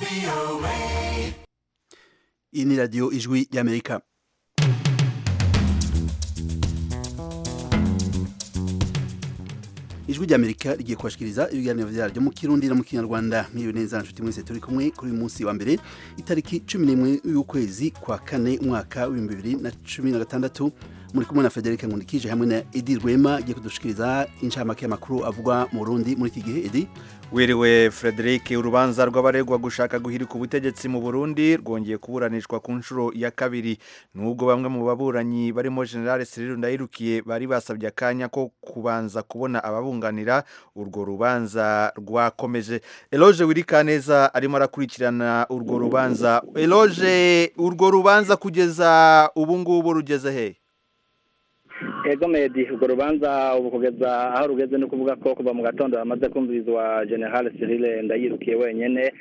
iyi ni radiyo ijwi ry'amerika ijwi ry'amerika rigiye kubashikiriza ibiganiro vyaryo mu kirundi no mu kinyarwanda mwiriwe neza nshuti mwese turi kumwe kuri uyu munsi wa mbere itariki cumi n'imwe y'ukwezi kwa kane umwaka w'ibihumbi bibiri na cumi na gatandatu muri kumwe na Frederic Nkundikije hamwe na Edi Rwema agiye kudushikiriza incamake y'amakuru avugwa mu Burundi muri iki gihe Edi wiriwe Frederic urubanza rw'abaregwa gushaka guhirika ubutegetsi mu Burundi rwongeye kuburanishwa ku nshuro ya kabiri nubwo bamwe mu baburanyi barimo General Cyril Ndayirukiye bari basabye akanya ko kubanza kubona ababunganira urwo rubanza rwakomeje Eloge Wirikaneza arimo arakurikirana urwo rubanza Eloge urwo rubanza kugeza ubu ngubu rugeze he ego medi urwo rubanza ubu kugeza aho rugeze no kuvuga ko kuva mu gatondo hamaze kumvirizwa general Cyril ndayirukiye wenyine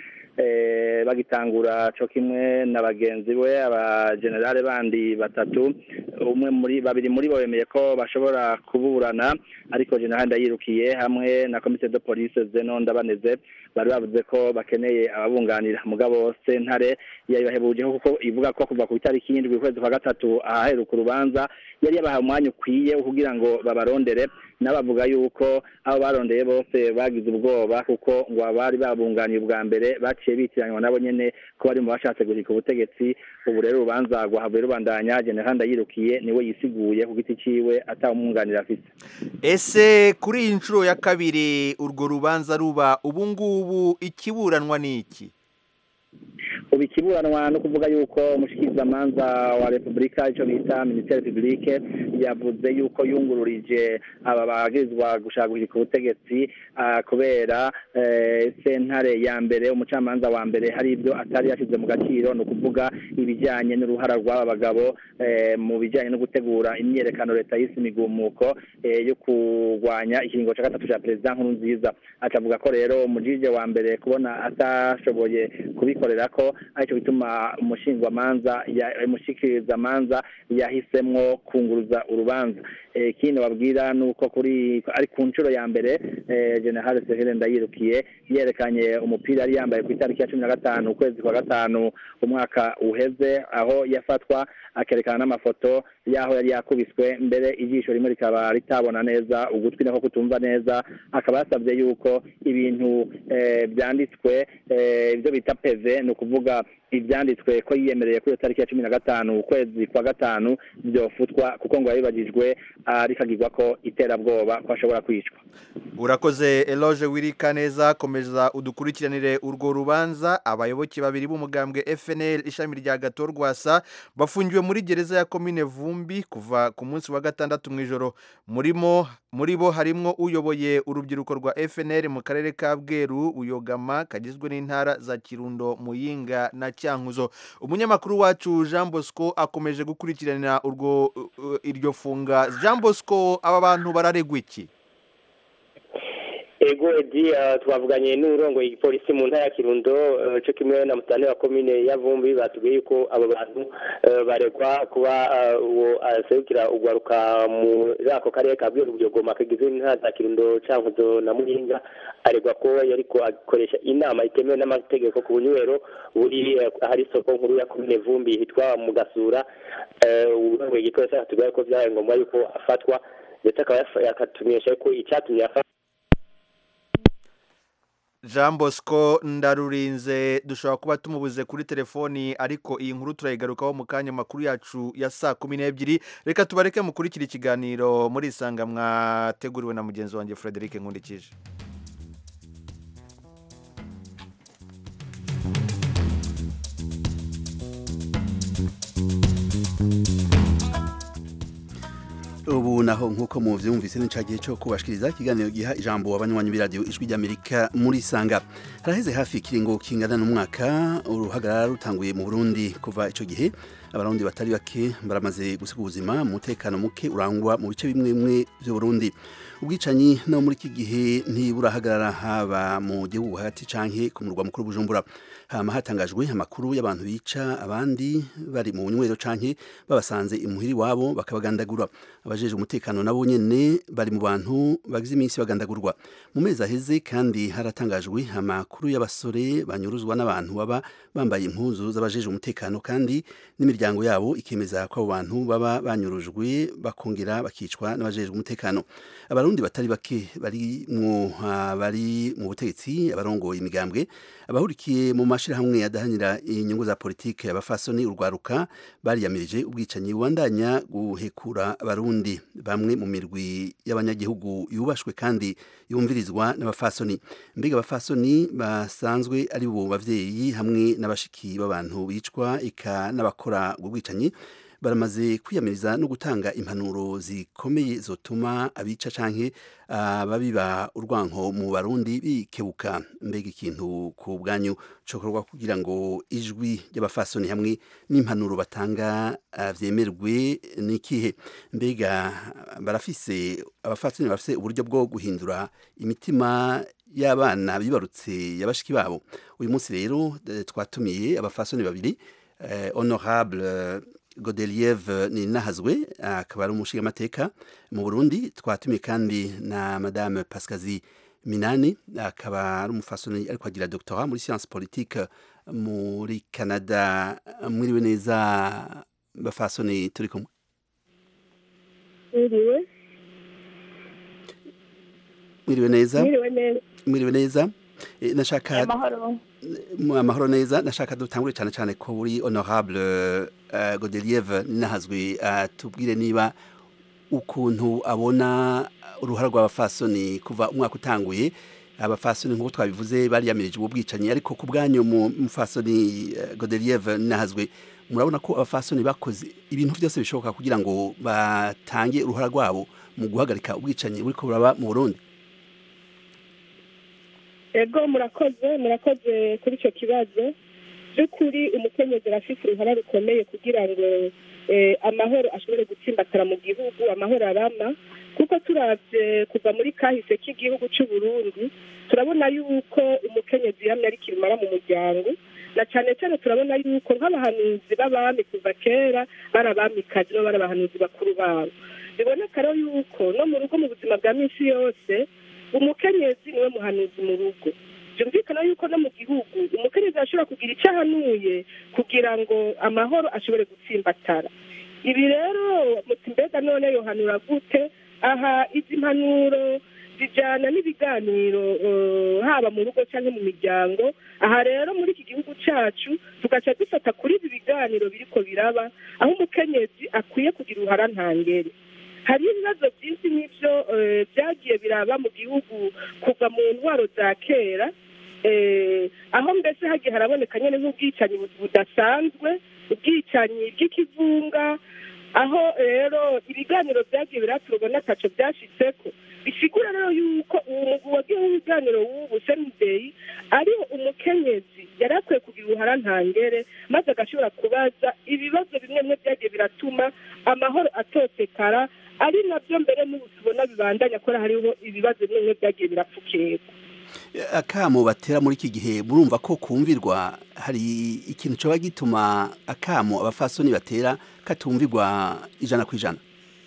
bagitangura cyo kimwe na bagenzi we abagenerale bandi batatu umwe muri babiri muri bo bemeye ko bashobora kuburana ariko general ndayirukiye hamwe na komite de police zeno ndabaneze bari bavuze ko bakeneye ababunganira mugabo sentare yabibahebujeho kuko ivuga ko kuva ku itariki y'indwi ukwezi kwa gatatu ahaheruka urubanza yari yabahaye umwanya ukwiye kugira ngo babarondere n'abavuga yuko abo barondeye bose bagize ubwoba kuko ngo abari babunganiye ubwa mbere baciye bitiranywa nabo nyene ko bari mu bashatse guhika ubutegetsi ubu rero urubanza rwahavuye rubandanya general ndayirukiye niwe yisiguye ku giti ciwe atawumwunganira afise ese kuri iyi nshuro ya kabiri urwo rubanza ruba ubu ngubu ikiburanwa ni iki ubu ikiburanwa no kuvuga yuko umushikirizamanza wa repubulika icyo bita minisiteri publike yavuze yuko yungururije aba bagirizwa gushaka guhirika ubutegetsi kubera sentare ya mbere umucamanza wa mbere hari ibyo atari yashyize mu gaciro ni ukuvuga ibijyanye n'uruhara rw'aba bagabo mu bijyanye no gutegura imyiyerekano leta y'isi imigumuko yo kurwanya ikiringo cya gatatu cya perezida nkuru nziza akavuga ko rero umujije wa mbere kubona atashoboye kubikorera ko aricyo bituma umushingwamanza umushikirizamanza yahisemwo kunguruza urubanza ikindi babwira ni uko kuri ari ku nshuro ya mbere general Cyril ndayirukiye yerekanye umupira yari yambaye ku itariki ya cumi na gatanu ukwezi kwa gatanu umwaka uheze aho yafatwa akerekana n'amafoto y'aho yari yakubiswe mbere ijisho rimwe rikaba ritabona neza ugutwi nako kutumva neza akaba yasabye yuko ibintu byanditswe ibyo bita peve ni ukuvuga ibyanditswe ko yiyemereye kuri iyo tariki ya cumi na gatanu ukwezi kwa gatanu byofutwa kuko ngo yabibagijwe rikagirwa ko iterabwoba ko ashobora kwicwa urakoze eloge wirika neza komeza udukurikiranire urwo rubanza abayoboke babiri b'umugambwe fnl ishami rya gato rwasa bafungiwe muri gereza ya komine vumbi kuva ku munsi wa gatandatu mu ijoro murimo muri bo harimo uyoboye urubyiruko rwa fnl mu karere ka bweru uyogama kagizwe n'intara za kirundo muyinga na cyankuzo umunyamakuru wacu jean bosco akomeje gukurikiranira urwo iryo funga jean bosco aba bantu bararegwa iki ego edi twavuganye n'urongo igipolisi mu ntara ya kirundo cyo kimwe na mutane wa komine ya vumbi batubwiye yuko abo bantu baregwa kuba uwo aserukira ugwaruka muri ako karere ka bweru buyogoma kagizwe n'intara za kirundo cankuzo na muyinga aregwa ko yariko akoresha inama itemewe n'amategeko ku bunywero buri ahari isoko nkuru ya komine vumbi hitwa mu gasura urongo igipolisi atubwiye ko vyabaye ngombwa yuko afatwa ndetse akaba yakatumenyesha ko icyatumye afatwa jean bosco ndarurinze dushobora kuba tumubuze kuri telefoni ariko iyi nkuru turayigarukaho mu kanya makuru yacu ya saa kumi n'ebyiri reka tubareke mukurikira ikiganiro muri isanga mwateguriwe na mugenzi wanjye frederic nkundikije ubu naho nk'uko muvyumvise ni gihe cyo kubashikiriza ikiganiro giha ijambo abanywanyi b'iradiyo ijwi ry'amerika muri sanga haraheze hafi ikiringo kingana n'umwaka uruhagarara rutanguye mu burundi kuva ico gihe abarundi batari bake baramaze gusiga ubuzima umutekano muke urangwa mu bice bimwe bimwe by'uburundi ubwicanyi no muri iki gihe ntiburahagarara haba mu gihugu hagati canke ku murwa mukuru bujumbura hama hatangajwe amakuru y'abantu bica abandi bari mu bunywero canke babasanze imuhiri wabo bakabagandagura abajeje umutekano nabo nyene bari mu bantu bagize iminsi bagandagurwa mu mezi aheze kandi haratangajwe amakuru amakuru y'abasore banyuruzwa n'abantu baba bambaye impuzu z'abajeje umutekano kandi n'imiryango yabo ikemeza ko abo bantu baba banyurujwe bakongera bakicwa n'abajejwe umutekano abarundi batari bake bari mu bari mu butegetsi abarongoye imigambwe abahurikiye mu mashirahamwe adahanira inyungu za politike abafasoni urwaruka bariyamirije ubwicanyi bubandanya guhekura abarundi bamwe mu mirwi y'abanyagihugu yubashwe kandi yumvirizwa n'abafasoni mbega abafasoni basanzwe ari bo bavyeyi hamwe n'abashiki b'abantu bicwa ika n'abakora ubwo bwicanyi baramaze kwiyamiriza no gutanga impanuro zikomeye zotuma abica canke ababiba urwanko mu barundi bikebuka mbega ikintu ku bwanyu cokorwa kugira ngo ijwi ry'abafasoni hamwe n'impanuro batanga uh, vyemerwe nikihe mbega barafise abafasoni barafise uburyo bwo guhindura imitima y'abana bibarutse yabashiki babo uyu munsi rero twatumiye abafasoni babiri eh, honorable Godeliev ni nahazwe akaba ari umushingamateka mu Burundi twatumiye kandi na madame Pascazi Minani akaba ari umufasoni ariko agira doctorat muri science politique muri Canada mwiriwe neza bafasoni turi kumwe Mwiriwe mwiriwe neza mwiriwe neza mwiriwe neza Eh, nashaka amahoro amahoro neza nashaka dutangure cyane cyane ko buri honorable uh, Godeliev nahazwe atubwire uh, niba ukuntu abona uruhara rw'abafasoni kuva umwaka utanguye abafasoni nk'uko twabivuze bariyamirije ubu bwicanyi ariko ku bwanyu mu mufasoni uh, Godeliev nahazwe murabona ko abafasoni bakoze ibintu byose bishoboka kugira ngo batange uruhara rwabo mu guhagarika ubwicanyi buriko buraba mu Burundi ego murakoze murakoze kuri icyo kibazo by'ukuri umukenyezi arafite uruhara rukomeye kugira ngo amahoro ashobore gutsimbatara mu gihugu amahoro arama kuko turavye kuva muri kahise k'igihugu cy'u Burundi turabona yuko umukenyezi yamye ari kirumara mu muryango na cyane cyane turabona yuko nk'abahanuzi b'abami kuva kera bari abamikazi no bari abahanuzi bakuru babo biboneka rero yuko no mu rugo mu buzima bwa minsi yose umukenyezi niwe muhanuzi mu rugo byumvikana yuko no mu gihugu umukenyezi ashobora kugira icyo ahanuye kugira ngo amahoro ashobore gutsimbatara ibi rero muti mbega none yohanura gute aha izi mpanuro zijyana n'ibiganiro haba mu rugo cyangwa mu miryango aha rero muri iki gihugu cyacu tugaca dufata kuri ibi biganiro biriko biraba aho umukenyezi akwiye kugira uruhara ntangere hari ibibazo byinshi n'ibyo byagiye biraba mu gihugu kuva mu ntwaro za kera aho mbese hagiye haraboneka nyine nk'ubwicanyi budasanzwe ubwicanyi bw'ikivunga aho rero ibiganiro byagiye biraturwa ataco byashitseko bisigura rero yuko uwo mugwi wagiye w'ibiganiro w'ubu senideyi ariho umukenyezi yari akwiye kugira uruhara ntangere maze agashobora kubaza ibibazo bimwe bimwe byagiye biratuma amahoro atosekara ari nabyo mbere n'ubu tubona bibandanya ko hariho ibibazo bimwe bimwe byagiye birapfukirwa akamo batera muri iki gihe murumva ko kumvirwa hari ikintu cyoba gituma akamo abafasoni batera katumvirwa ijana ku ijana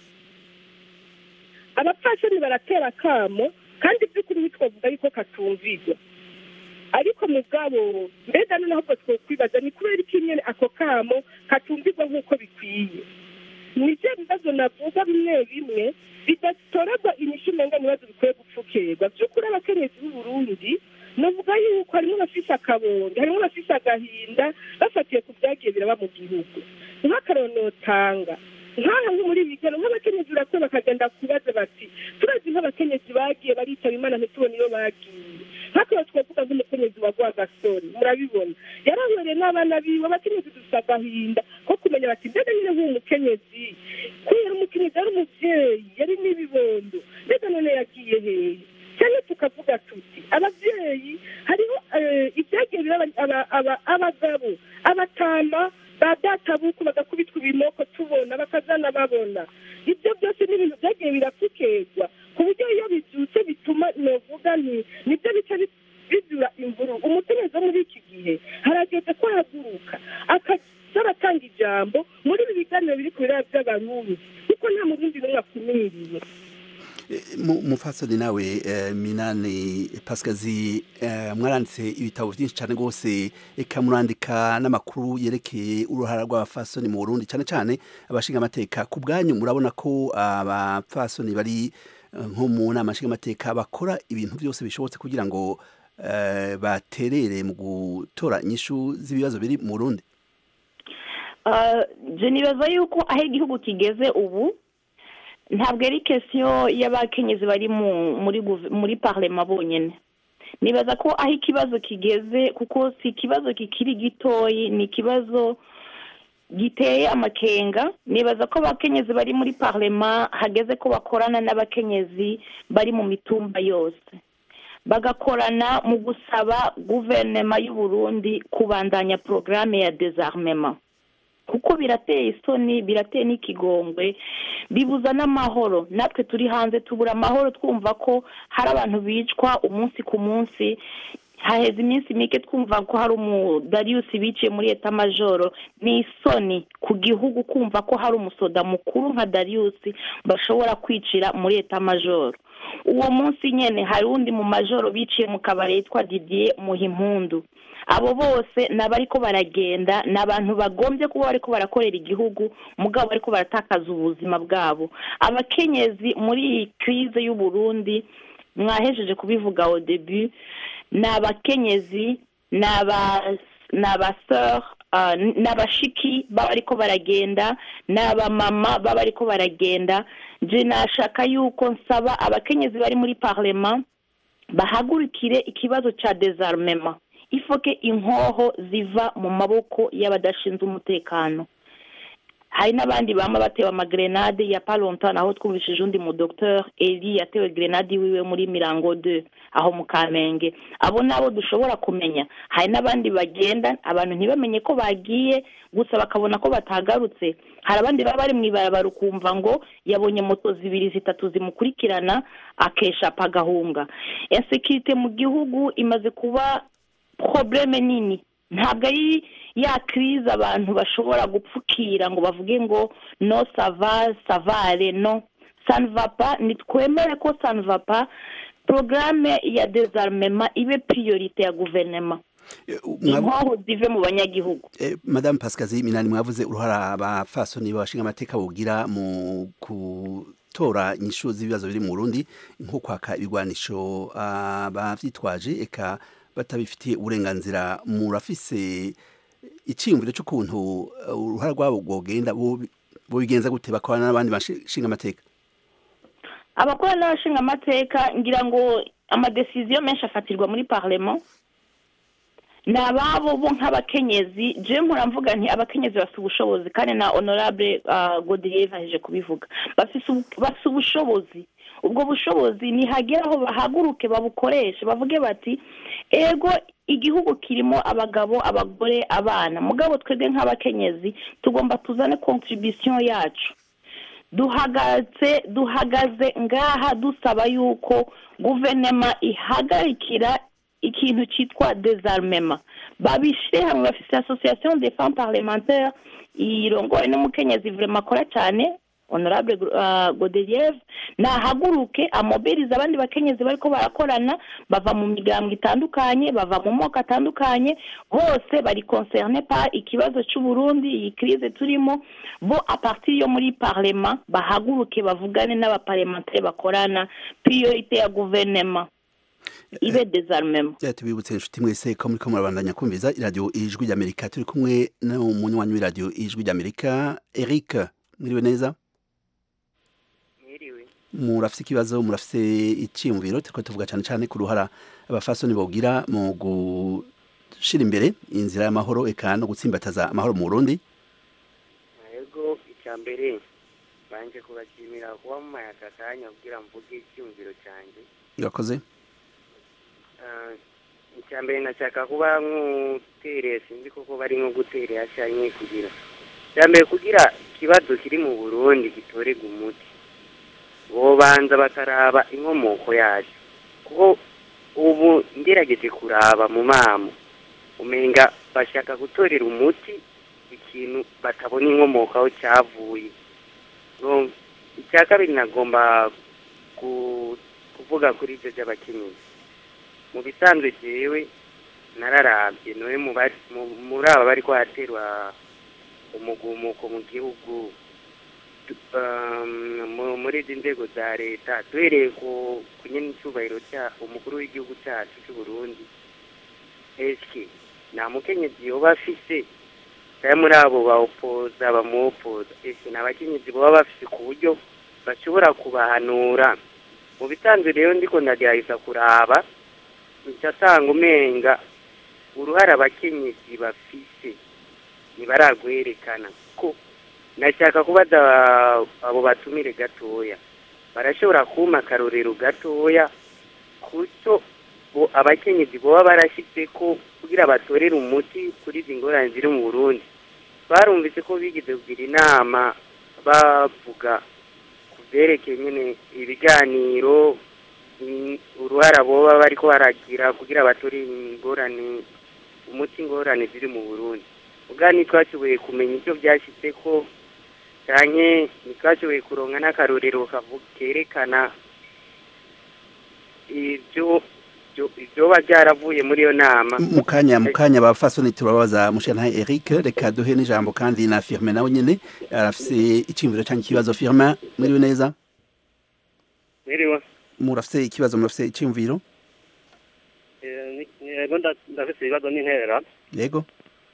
abapfasoni baratera akamo kandi by'ukuri twavuga yuko katumvirwa ariko mugabo mbega noneho ubwo twokwibaza ni kubera iki nyine ako kamo katumvirwa nk'uko bikwiye ni byo bibazo navuga bimwe bimwe bidatorerwa inyishu umenga ibibazo bikwiye gupfukirwa by'ukuri abakenyezi b'uburundi navuga yuko harimo abafise akabonge harimo abafise agahinda bafatiye ku byagiye biraba mu gihugu nk'akaronotanga nk'aha nko muri bigano nk'abakenyezi urakwiye bakagenda kubaza bati turazi nk'abakenyezi bagiye baritaba imana ntitubone iyo bagiye nk'akaba twavuga nk'umukenyezi wa rwagasore murabibona yarahwereye n'abana biwe abakenyezi dufite agahinda ko kumenya bati mbega nyine nk'uwo mukenyezi kubera umukenyezi yari umuvyeyi yari n'ibibondo mbega none yagiye hehe cyane tukavuga tuti abavyeyi hariho ibyagiye biraba abagabo abatama ba databuku bagakubitwa ibimoko tubona bakazana babona ibyo byose ni ibintu byagiye birapfukerwa ku buryo iyo bibyutse bituma novuga nti nibyo bica bizura imvuru umukenyezi wo muri iki gihe harageze ko ahaguruka akaza aratanga ijambo muri ibi biganiro biri ku biraba by'abarundi kuko nta murundi n'umwe akumiriye umupfasoni nawe eh, minani pasikazi eh, mwaranditse ibitabo byinshi cyane rwose eka murandika n'amakuru yerekeye uruhara rw'abapfasoni mu burundi cyane cyane abashinga amateka ku bwanyu murabona ko abapfasoni bari eh, nko mu nama nshingamateka bakora ibintu byose bishobotse kugira ngo eh, baterere mu gutora inyishu z'ibibazo biri mu burundi Ah, je nibaza yuko aho igihugu kigeze ubu ntabwo ari kesiyo y'abakenyezi bari mu muri guve- muri parlema bonyine nibaza ko aho ikibazo kigeze kuko si ikibazo kikiri gitoyi ni ikibazo giteye amakenga nibaza ko abakenyezi bari muri parlema hageze ko bakorana n'abakenyezi bari mu mitumba yose bagakorana mu gusaba guverinoma y'u Burundi kubandanya porogaramu ya dezarmema kuko birateye isoni birateye n'ikigongwe bibuza n'amahoro natwe turi hanze tubura amahoro twumva ko hari abantu bicwa umunsi ku munsi haheze iminsi mike twumva ko hari umudariyusi biciye muri eta majoro ni isoni ku gihugu kumva ko hari umusoda mukuru nka dariyusi bashobora kwicira muri eta majoro uwo munsi nyine hari undi mu majoro biciye mu kabari yitwa didier muhimpundu abo bose ni abariko baragenda ni abantu bagombye kuba bariko barakorera igihugu mugabo bariko baratakaza ubuzima bwabo abakenyezi muri iyi kirize y'u Burundi mwahejeje kubivuga au debut ni abakenyezi ni aba ni abaseur ah, ni abashiki baba bariko baragenda ni abamama baba bariko baragenda je nashaka yuko nsaba abakenyezi bari muri parlement bahagurukire ikibazo ca désarmement ifoke inkoho ziva mu maboko y'abadashinzwe umutekano hari n'abandi bama batewe amagrenade ya palontan aho twumvishije undi mu docteur eli yatewe grenade wiwe muri mirango 2 aho mu kamenge abo nabo dushobora kumenya hari n'abandi bagenda abantu ntibamenye ko bagiye gusa bakabona ko batagarutse hari abandi baba bari mu ibarabara ukumva ngo yabonye moto zibiri zitatu zimukurikirana akesha agahunga insekirite mu gihugu imaze kuba probleme nini ntabwo ari ya kirize abantu bashobora gupfukira ngo bavuge ngo no sava savare no sanvapa nitwemere ko sanvapa porogaramu ya dezarmema ibe priorite ya guverinoma Eh, mwavu- inkoho zive mu banyagihugu Eh, Madame Pascazi Minani mwavuze uruhara abafasoni babashinga amateka bogira mu gutora inyishu z'ibibazo biri mu Burundi nko kwaka ibigwanisho abavyitwaje eka batabifitiye uburenganzira murafise iciyumviro c'ukuntu eh, uruhara rwabo rwogenda bo- bobigenza gute bakorana n'abandi bashinga amateka abakora n'abashinga amateka ngira ngo amadesiziyo menshi afatirwa muri parlement ni ababo bo nk'abakenyezi je mpora mvuga nti abakenyezi bafite ubushobozi kandi na honorable uh, godelier aheje kubivuga bafise ubu- bafise ubushobozi ubwo bushobozi nihagera aho bahaguruke babukoreshe bavuge bati ego igihugu kirimo abagabo abagore abana mugabo twebwe nk'abakenyezi tugomba tuzane contribution yacu duhagaze duhagaze ngaha dusaba yuko guverinoma ihagarikira ikintu cyitwa dezarmema babishyire hamwe bafite association des femmes parlementaires irongowe n'umukenyezi vrema akora cyane honorable uh, godelieve nahaguruke amobiriza abandi bakenyezi bariko barakorana bava mu miryango itandukanye bava mu moko atandukanye bose bari concerne par ikibazo c'uburundi iyi crise turimo bo a partir yo muri parlement bahaguruke bavugane n'abaparlementaire bakorana priorite ya guverinema ibe désarmement Eh, tubibutse inshuti mwese ko muriko murabandanya kumviza iradiyo ijwi ry'amerika turi kumwe n'umunywanyi w'iradiyo ijwi ry'amerika eric mwiriwe neza mwiriwe murafise ikibazo murafise iciyumviro turiko tuvuga cane cane ku ruhara abafasoni bogira mu gushira imbere inzira y'amahoro eka no gutsimbataza amahoro mu burundi yego icya mbere banje kubashimira kuba mumaye aka kanya kugira mvuge icyumviro cyanjye urakoze Ah, icya mbere nashaka kuba nk'utereye sinzi koko bari nko guterera cyangwa kugira icya mbere kugira ikibazo kiri mu burundi gitorerwa umuti bobanza bakaraba inkomoko yacu kuko ubu ngerageje kuraba mu mamo umenga bashaka gutorera umuti ikintu batabona inkomoko aho cyavuye No, icya kabiri nagomba kuvuga kuri ibyo by'abakenyezi mu bisanzwe jewe nararabye noye mu bari- mu- muri aba bari kwaterwa umugumuko mu gihugu um, mu- muri izi nzego za leta duhereye ku ku nyene icyubahiro cya umukuru w'igihugu cyacu cy'u Burundi eske nta mukenyezi yoba afise bamwe muri abo bawupoza bamuwopoza ese ni abakenyezi baba bafise ku buryo bashobora kubahanura mu bisanzwe rero ndiko ndagerageza kuraba nsanga umenga uruhare abakenyezi bafise ntibaragwerekana ko nashaka kubaza abo batumire gatoya barashobora kuma akarorero gatoya kuco bo abakenyezi boba barashitse ko kugira batorere umuti kuri izi ngorane ziri mu burundi barumvise ko bigize kugira inama bavuga ku byerekeye nyine ibiganiro mm, uruhara boba bariko baragira kugira batore ingorane umuti ingorane ziri mu burundi ubwa ntitwashoboye kumenya icyo byashyitse ko cyane ntitwashoboye kuronka n'akarorero kavu- kerekana ibyo byo- ibyoba byaravuye muri iyo nama mu kanya mu kanya bafasoni turabaza mushana Eric reka duhe n'ijambo kandi na Firme nawe nyene arafise iciyumviro cyangwa ikibazo Firme mwiriwe neza Mwiriwe. murafise ikibazo murafise iciyumviro Eh, ni- Yego nda- ndafise ibibazo n'intera. yego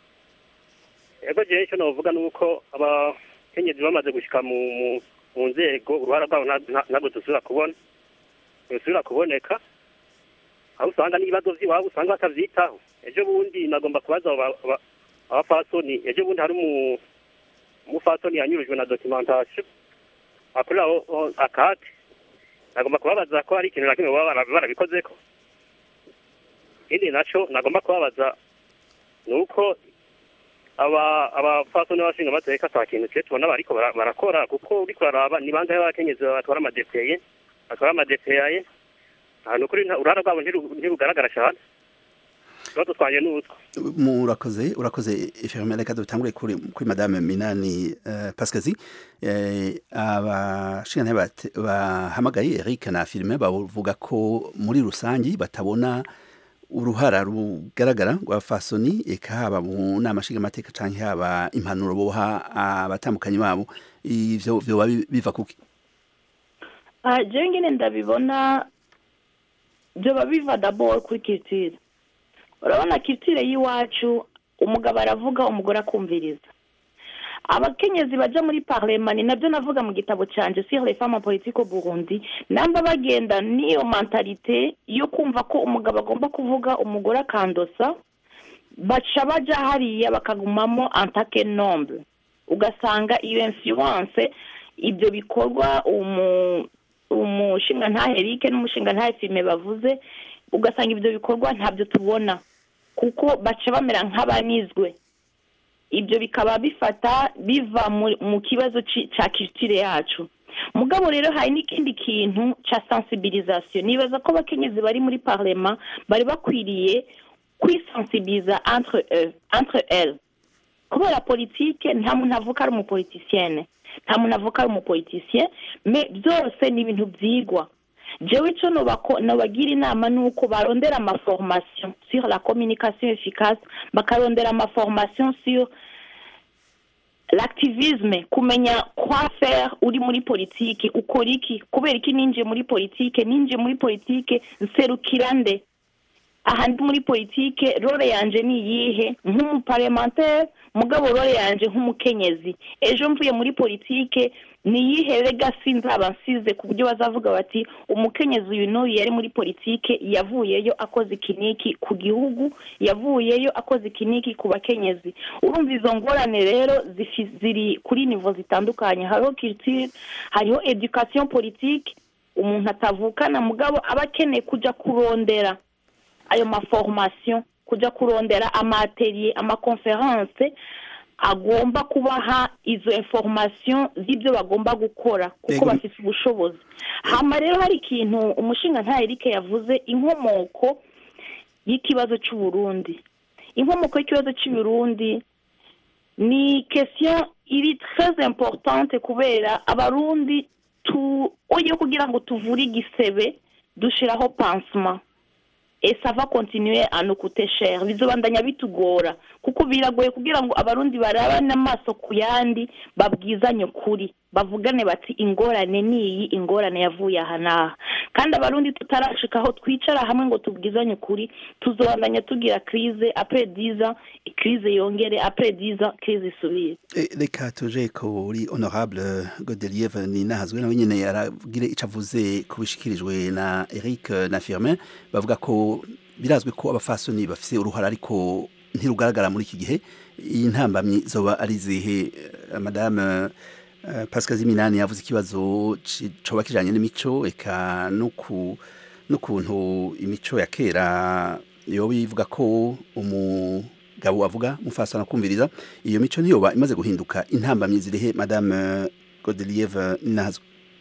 Yego jewe icyo novuga ni uko abakenyezi bamaze gushika mu mu- mu nzego uruhara rwabo nta- nta- ntabwo dusubira kubona dusubira kuboneka aho usanga n'ibibazo vy'iwabo usanga batavyitaho ejo bundi nagomba kubaza abo ba- ba- abafasoni ejo bundi hari umu- umufasoni yanyurujwe na documentation akorera aho- aho akate nagomba kubabaza ko hari ikintu na kimwe baba bara- barabikozeko ikindi naco nagomba kubabaza ni uko aba abafasoni n'abashinga amateka ata kintu twe tubona bariko bara- barakora kuko uriko uraraba ni bangahe b'abakenyezi batwara amadepeye batwara amadepeye ahantu ukuri nta- uruhara rwabo ntiru- ntirugaragara cane ikibazo twanje ni utwo murakoze urakoze Firme reka dutangure kuri kuri madame Minani uh, Pascazi eh, abashinga bate- bahamagaye Eric na Firme bavuga ko muri rusangi batabona uruhara rugaragara rwa fasoni eka haba mu nama nshingamateka canke haba impanuro boha abatambukanyi babo ivyo vyoba bi- biva kuki Ah, jewe ngene ndabibona byoba biva dabord kuri culture urabona culture y'iwacu umugabo aravuga umugore akumviriza abakenyezi baja muri parlement ni nabyo navuga mu gitabo canje sur les femmes en politique au Burundi namba bagenda n'iyo mentalite yo kumva ko umugabo agomba kuvuga umugore akandosa baca baja hariya bakagumamo antake nombre ugasanga iyo influence ibyo bikorwa umu umushinga ntahe Eric n'umushinga ntahe Fime bavuze ugasanga ibyo bikorwa ntabyo tubona kuko baca bamera nk'abanizwe ibyo bikaba bifata biva mu- mu kibazo ci- ca culture yacu mugabo rero hari n'ikindi kintu ca sensibilisation nibaza ko abakenyezi bari muri parlement bari bakwiriye kwisensibiliza entre eux entre elles kubera politike nta muntu avuka ari umupolitisienne nta muntu avuka ari umupolitisien me byose ni ibintu byigwa jewe ico nobako- nobagira inama ni uko barondera amaformation sur la communication efficace bakarondera amaformation sur l'activisme kumenya quoi faire uri muri politike ukora iki kubera iki ninjiye muri politike ninjiye muri politike nserukira nde aha ndi muri politike role yanje ni iyihe nk'umuparlementaire mugabo role yanje nk'umukenyezi ejo mvuye muri politike ni iyihe legacy nzaba nsize ku buryo bazavuga bati umukenyezi uyu n'uyu yari muri politike yavuyeyo akoze ikiniki ku gihugu yavuyeyo akoze ikiniki ku bakenyezi urumva izo ngorane rero zifi- ziri kuri nivo zitandukanye hariho culture hariho education politique umuntu atavukana mugabo aba akeneye kuja kurondera ayo maformation kuja kurondera amaatelier amakonference agomba kubaha izo information z'ibyo bagomba gukora kuko Yego. bafite ubushobozi hama rero hari ikintu umushinga nta Eric yavuze inkomoko y'ikibazo cy'u Burundi inkomoko y'ikibazo cy'u Burundi ni question iri très importante kubera abarundi tu oye kugira ngo tuvure igisebe dushiraho pansement et ça va continuer à nous coûter cher bizobandanya bitugora kuko biragoye kugira ngo abarundi barabane amaso ku yandi babwizanye ukuri bavugane bati ingorane niyi ingorane yavuye aha n'aha kandi abarundi tutarashika aho twicara hamwe ngo tubwizanye ukuri tuzobandanya tugira crise après 10 ans crise yongere après 10 ans crise isubire Eh, reka tuje kuri honorable godelieve ninahazwe nawe nyene yaragire ico avuze ku bishikirijwe na eric na firmin bavuga ko birazwi ko abafasoni bafise uruhara ariko ntirugaragara muri iki gihe intambamyi zoba ari zihe Eh, madame eh, pascal ziminani yavuze ikibazo ci- coba kijanye n'imico eka no ku n'ukuntu imico ya kera yoba ivuga ko umugabo avuga mufasana kumviriza iyo mico ntiyoba imaze guhinduka intambamyi zirihe madame godelieve nazo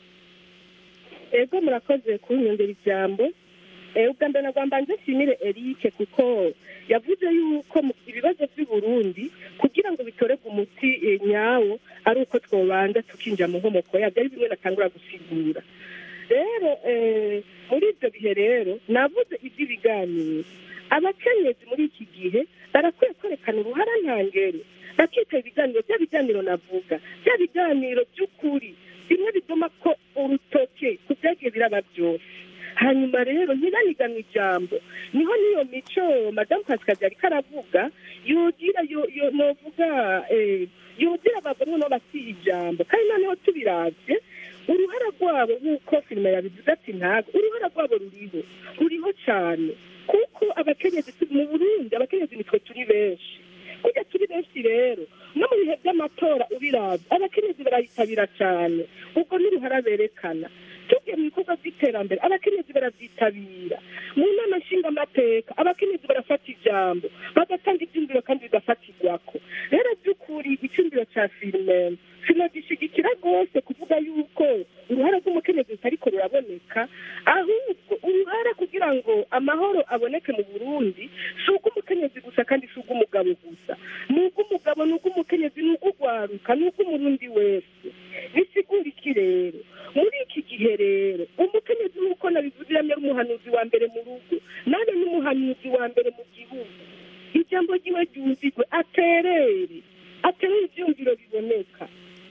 ego murakoze kunyongera ijambo Eh, ubwa mbere nagomba nze nshimire Eric kuko yavuze yuko mu- ibibazo by'u Burundi kugira ngo bitorerwe umuti eh, nyawo ari uko twobanza tukinjira mu nkomoko yabyo ari bimwe natangura gusigura rero eh, muri ibyo bihe rero navuze iby'ibiganiro abakenyezi muri iki gihe barakwiye kwerekana uruhara ntangere bakitaba ibiganiro bya biganiro navuga bya biganiro by'ukuri bimwe bituma ko urutoke ku byagiye biraba byose hanyuma rero ntibaniganwe ijambo niho n'iyo mico madamu pasikazi ariko aravuga yogira yo- yo- novuga eh, yogira abagore no basiye ijambo kandi noneho tubiravye uruhara rwabo nk'uko filime yabivuze ati ntabwo uruhara rwabo ruriho ruriho cyane kuko abakenyezi tu- mu burundi abakenyezi nitwe turi benshi kurya turi benshi rero no mu bihe by'amatora ubirabye abakenyezi barayitabira cyane ubwo n'uruhara berekana tugiye mu bikorwa by'iterambere abakenyezi barabyitabira mu nama nshingamateka abakenyezi barafata ijambo bagatanga ibyumviro kandi bigafatirwako rero by'ukuri icyumviro cya filime sinagishigikira rwose kuvuga yuko uruhara rw'umukenyezi rutariko ruraboneka ahubwo uruhara kugira ngo amahoro aboneke mu burundi si ubw'umukenyezi gusa kandi si ubw'umugabo gusa ni ubw'umugabo ni ubw'umukenyezi ni ubw'ugwaruka ni ubw'umurundi wese bisigura iki rero muri iki gihe rero umukenyezi nk'uko nabivuze yamye ari umuhanuzi wa mbere mu rugo nane n'umuhanuzi wa mbere mu gihugu ijambo ryiwe ryumvigwe aterere aterere ivyumviro biboneka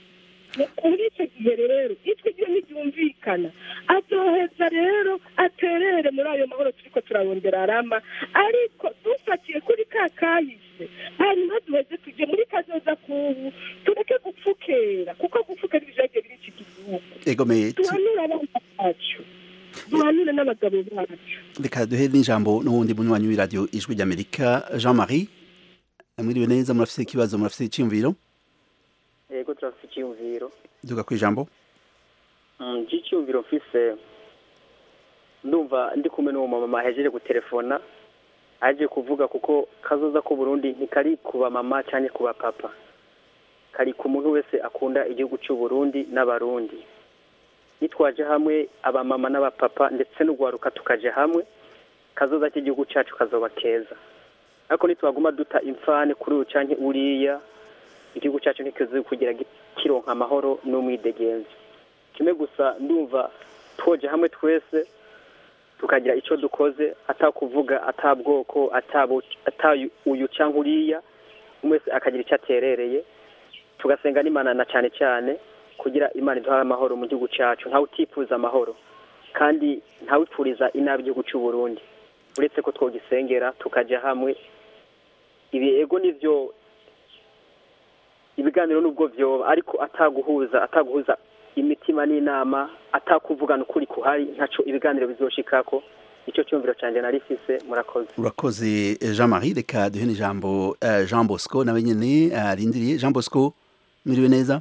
muri icyo gihe rero ijwi ryo ntiryumvikana azoheza rero aterere muri ayo mahoro turiko turarondera arama ariko dufatiye kuri ka kahise hanyuma duheze tujye muri kazoza kubu tureke gupfukera kuko gupfukera ibijage biri iki gihugu egomeye duhanure abana bacu duhanure n'abagabo bacu reka duhe n'ijambo n'uwundi munywanyi w'iradiyo ijwi ry'amerika jean marie mwiriwe neza murafise ikibazo murafise icyiyumviro yego turafite icyiyumviro duga ku ijambo iki cyiyumviro mfise ndumva ndi kumwe n'uwo mama ahejeje gutelefona aje kuvuga kuko kazoza ko Burundi ntikari ku bamama cyane ku bapapa kari ku muntu wese akunda igihugu cy'u Burundi n'abarundi nitwaje hamwe abamama n'abapapa ndetse n'ugwaruka tukaje hamwe kazoza k'igihugu cyacu kazoba keza ariko nitwaguma duta imfane kuri uyu canke uriya igihugu cyacu ntikizi kugira kironka amahoro n'umwidegenzi kimwe gusa ndumva twoje hamwe twese tukagira icyo dukoze atakuvuga atabwoko ata uyu cyangwa uriya umwe wese akagira icyo aterereye tugasenga n'imana na cyane cyane kugira imana iduhaye amahoro mu gihugu cyacu ntawe utifuza amahoro kandi ntawipfuriza inabi igihugu cy'u Burundi uretse ko twogisengera tukajya hamwe ibi ego nibyo ibiganiro nubwo byoba ariko ataguhuza ataguhuza imitima n'inama atakuvugana ukuri kuhari ntaco ibiganiro bizoshikako icyo cyumviro cyanjye nari fise murakoze urakoze jean marie reka duhe n'ijambo uh, jean bosco nawe nyene arindiriye uh, jean bosco mwiriwe neza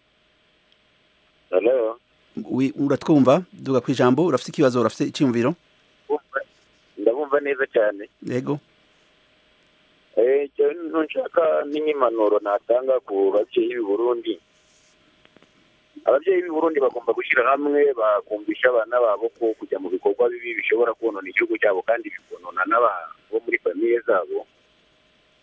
Hello. Oui, uratwumva duga ku ijambo urafite ikibazo urafite icyumviro ndabumva neza cyane yego eh nshaka n'impanuro natanga ku babyeyi b'i Burundi ababyeyi b'i Burundi bagomba gushyira hamwe bakumvisha abana babo ko kujya mu bikorwa bibi bishobora konona igihugu cyabo kandi bikonona n'abo muri famiye zabo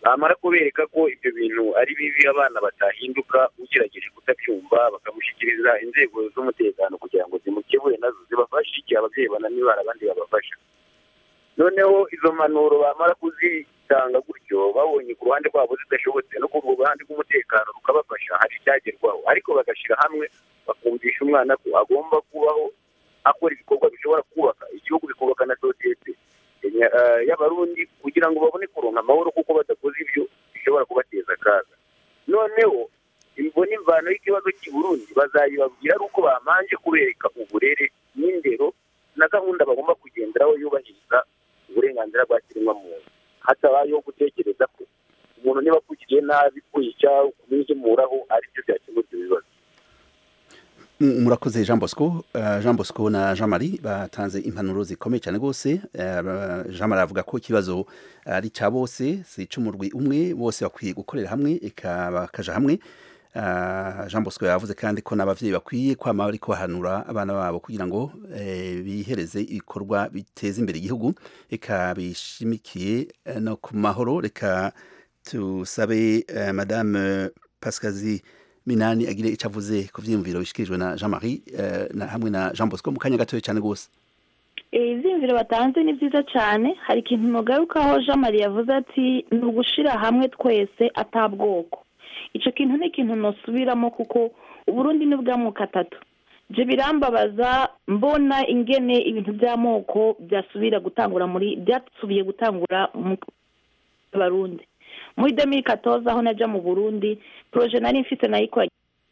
bamara kubereka ko ibyo bintu ari bibi abana batahinduka ugerageje kutabyumva bakamushyikiriza inzego z'umutekano kugira ngo zimukebure nazo zibafashe igihe ababyeyi bananiwe hari abandi babafasha noneho izo mpanuro bamara kuzitanga gutyo babonye ku ruhande rwabo zidashobotse no ku ruhande rw'umutekano rukabafasha hari icyagerwaho ariko bagashyira hamwe bakumvisha umwana ko agomba kubaho akora ibikorwa bishobora kubaka igihugu bikubaka na sosiyete eh, y'abarundi kugira ngo babone kuronka amahoro kuko badakoze ibyo bishobora kubateza akaga noneho imvo n'imvano y'ikibazo cy'i Burundi bazayibabwira ari uko bamanje kubereka uburere n'indero na gahunda bagomba kugenderaho yubahiriza uburenganzira bwa kiremwamuntu hatabayeho gutekereza ko umuntu niba akugiriye nabi kwica kumwihimuraho ari byo byakemura ibyo bibazo M- murakoze jean bosco Eh, jean bosco na jean marie batanze impanuro zikomeye cyane rwose Eh, ba- jean marie avuga ko ikibazo ari cya bose si ic'umurwi umwe bose bakwiye gukorera hamwe eka bakaja hamwe Eh, jean bosco yavuze kandi ko n'abavyeyi bakwiye kwama bariko bahanura abana babo kugira ngo eh, bihereze ibikorwa biteza imbere igihugu eka bishimikiye eh, no ku mahoro reka tusabe eh, madame pascazi minani agire icyo avuze ku vyiyumviro bishikirijwe na jean marie eh, na hamwe na jean bosco mu kanya gatoya cyane rwose ibyiyumviro batanze ni byiza cyane hari ikintu mugarukaho jean marie yavuze ati ni ugushira hamwe twese atabwoko icyo kintu ni ikintu ntusubiramo kuko uburundi ni bw'amoko atatu ibyo birambabaza mbona ingene ibintu by'amoko byasubira gutangura muri byasubiye gutangura mu barundi muri demiri katoza aho najya mu burundi poroje nari mfite nayikora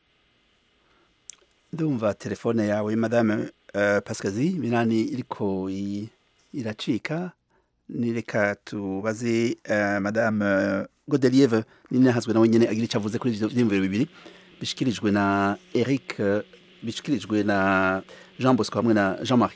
ndumva telefone yawe madame uh, pascazi minani iriko i- iracika nireka tubaze uh, madame uh, godelieve ninahazwe nawe nyene agira icyo avuze kuri ivyo vyiyumviro bibiri bishikirijwe na eric uh, bishikirijwe na jean bosco hamwe na jean marie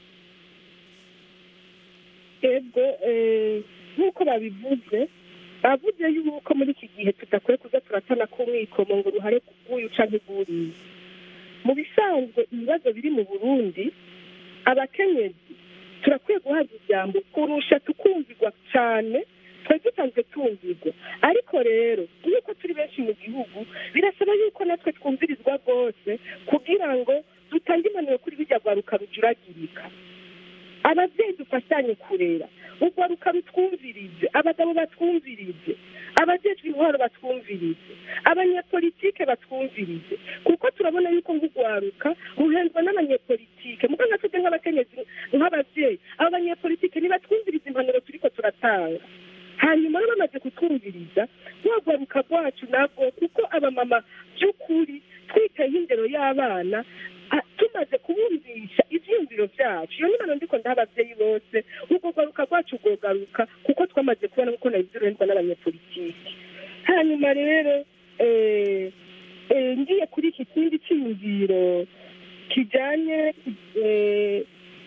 ego eh, nk'uko babivuze bavuze yuko muri iki gihe tudakwiye kuza turatana k'umwikomo ngo uruhare rw'uyu canke rw'uriya mu bisanzwe ibibazo biri mu burundi abakenyezi turakwiye guhabwa ijambo kurusha tukumvirwa cyane twari dusanzwe tumvirwa ariko rero nk'uko turi benshi mu gihugu birasaba yuko natwe twumvirizwa rwose kugira ngo dutange impanuro kuri bijya rwaruka rujuragirika ababyeyi dufashanye kurera urwaruka rutwumvirize abagabo batwumvirize abajejwe intwaro batwumvirize abanyepolitike batwumvirize kuko turabona yuko nk'urwaruka ruhendwa n'abanyepolitike mugo nka twebwe nk'abakenyezi nk'ababyeyi abo banyepolitike nibatwumvirize impanuro turiko turatanga hanyuma rero bamaze kutwumviriza rwagwaruka rwacu nabwo kuko abamama by'ukuri twitayeho indero y'abana ah, tumaze kubumvisha ivyiyumviro vyacu iyo nimano ndiko ndaha abavyeyi bose urwo rwaruka rwacu rwogaruka kuko twamaze kubona kuko nabizirohendwa n'abanyepolitiki hanyuma rero eh, eh, ngiye kuri iki kindi cyiyumviro kijanye eh,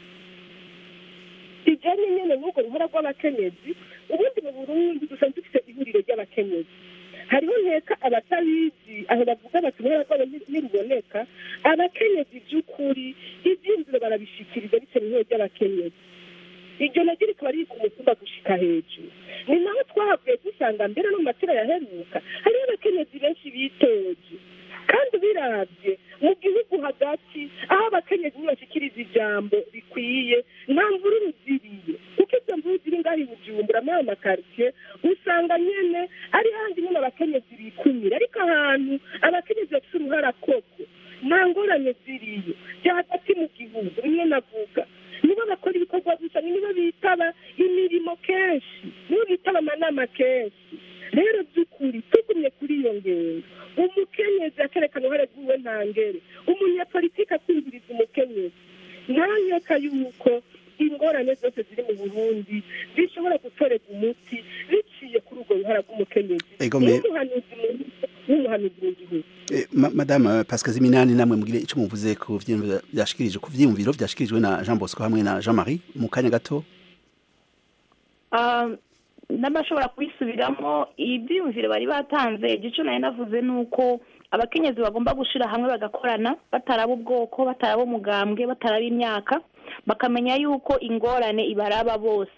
kijanye nyene n'urwo ruhora rw'abakenyezi ubundi mu burundi dusanzwe dufite ihuriro ry'abakenyezi hariho nteka abatabizi aho bavuga bati uruhara rwabo nti- ntiruboneka abakenyezi by'ukuri ibyiyumviro barabishikiriza bitewe n'ihuriro ry'abakenyezi iryo naryo rikaba riri ku mutumba gushika hejuru ni naho twahavuye dusanga mbere no mu matira yaheruka hariho abakenyezi benshi bitoje kandi biravye mu gihugu hagati aho abakenyezi ntibashikiriza ijambo rikwiye nta mvururu ziriye kuko izo mvururu ziri ngaho i bujumbura muri ayo makaritsiye usanga nyene ari handi nyine abakenyezi bikumira ariko ahantu abakenyezi bafite uruhara koko nta ngorane ziriyo bya hagati mu gihugu rimwe navuga nibo bakora ibikorwa gusa ni nibo bitaba imirimo kenshi nibo bitaba amanama kenshi rero by'ukuri tugumye kuri iyo ngendo umukenyezi akerekana uruhare rw'iwe ntangere umunyapolitiki akumviriza umukenyezi ntanyeka yuko ingorane zose ziri mu burundi zishobora gutorerwa umuti biciye kuri urwo ruhara rw'umukenyezi Ego me- n'umuhanuzi mu- n'umuhanuzi mu gihugu Eh, ma- madame pascazi minani namwe mugire icyo muvuze ku vyiyumviro vyashikirije ku vyiyumviro vyashikirijwe na jean bosco hamwe na jean marie mu kanya gato Ah, n'abashobora kubisubiramo ibyiyumviro bari batanze igice nari navuze ni uko abakenyezi bagomba gushyira hamwe bagakorana bataraba ubwoko bataraba umugambwe bataraba imyaka bakamenya yuko ingorane ibaraba bose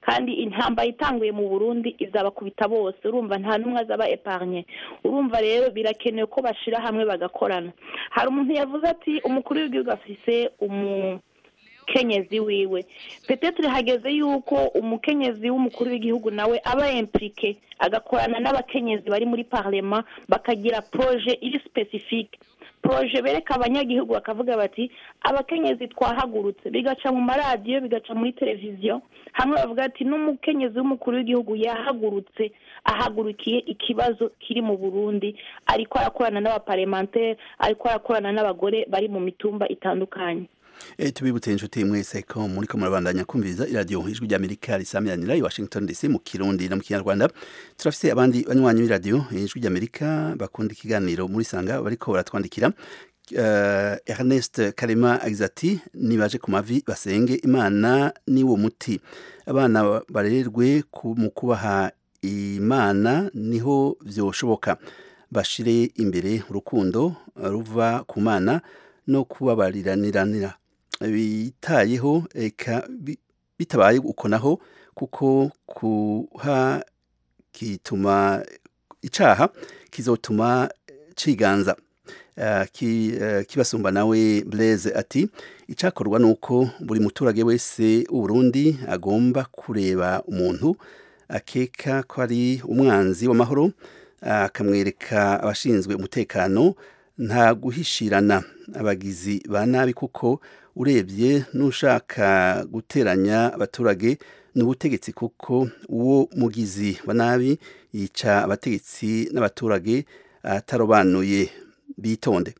kandi intambara itanguye mu burundi izabakubita bose urumva nta n'umwe azaba epargne urumva rero birakenewe ko bashira hamwe bagakorana hari umuntu yavuze ati umukuru w'igihugu afise umu kenyezi wiwe petetre hageze yuko umukenyezi w'umukuru w'igihugu nawe aba implike agakorana n'abakenyezi bari muri parlement bakagira proje iri specifique proje bereka abanyagihugu bakavuga bati abakenyezi twahagurutse bigaca mu maradiyo bigaca muri televiziyo hamwe bavuga ati n'umukenyezi w'umukuru w'igihugu yahagurutse ahagurukiye ikibazo kiri mu burundi ariko arakorana n'abaparlementaire ariko arakorana n'abagore bari mu mitumba itandukanye E, tubibutse inshuti mwese ko muri ko murabandanya kumviriza iradiyo ijwi ry'amerika risamiranira i washington dc mu kirundi no mu kinyarwanda turafise abandi banywanyi b'iradiyo ijwi ry'amerika bakunda ikiganiro muri sanga bariko baratwandikira uh, ernest karema agize ati nibaje ku mavi basenge imana niwo muti abana barererwe ku- mu kubaha imana niho vyoshoboka bashire imbere urukundo ruva ku mana no kubabariranira bitayeho eka bi- bitabaye uko naho kuko kuha kituma icaha kizotuma ciganza Eh, ki- eh, kibasumba nawe Blaise ati icakorwa nuko buri muturage wese w'Uburundi agomba kureba umuntu akeka ko ari umwanzi w'amahoro akamwereka abashinzwe umutekano nta guhishirana abagizi ba nabi kuko urebye n'ushaka guteranya abaturage ni ubutegetsi kuko uwo mugizi wa nabi yica abategetsi n'abaturage atarobanuye bitonde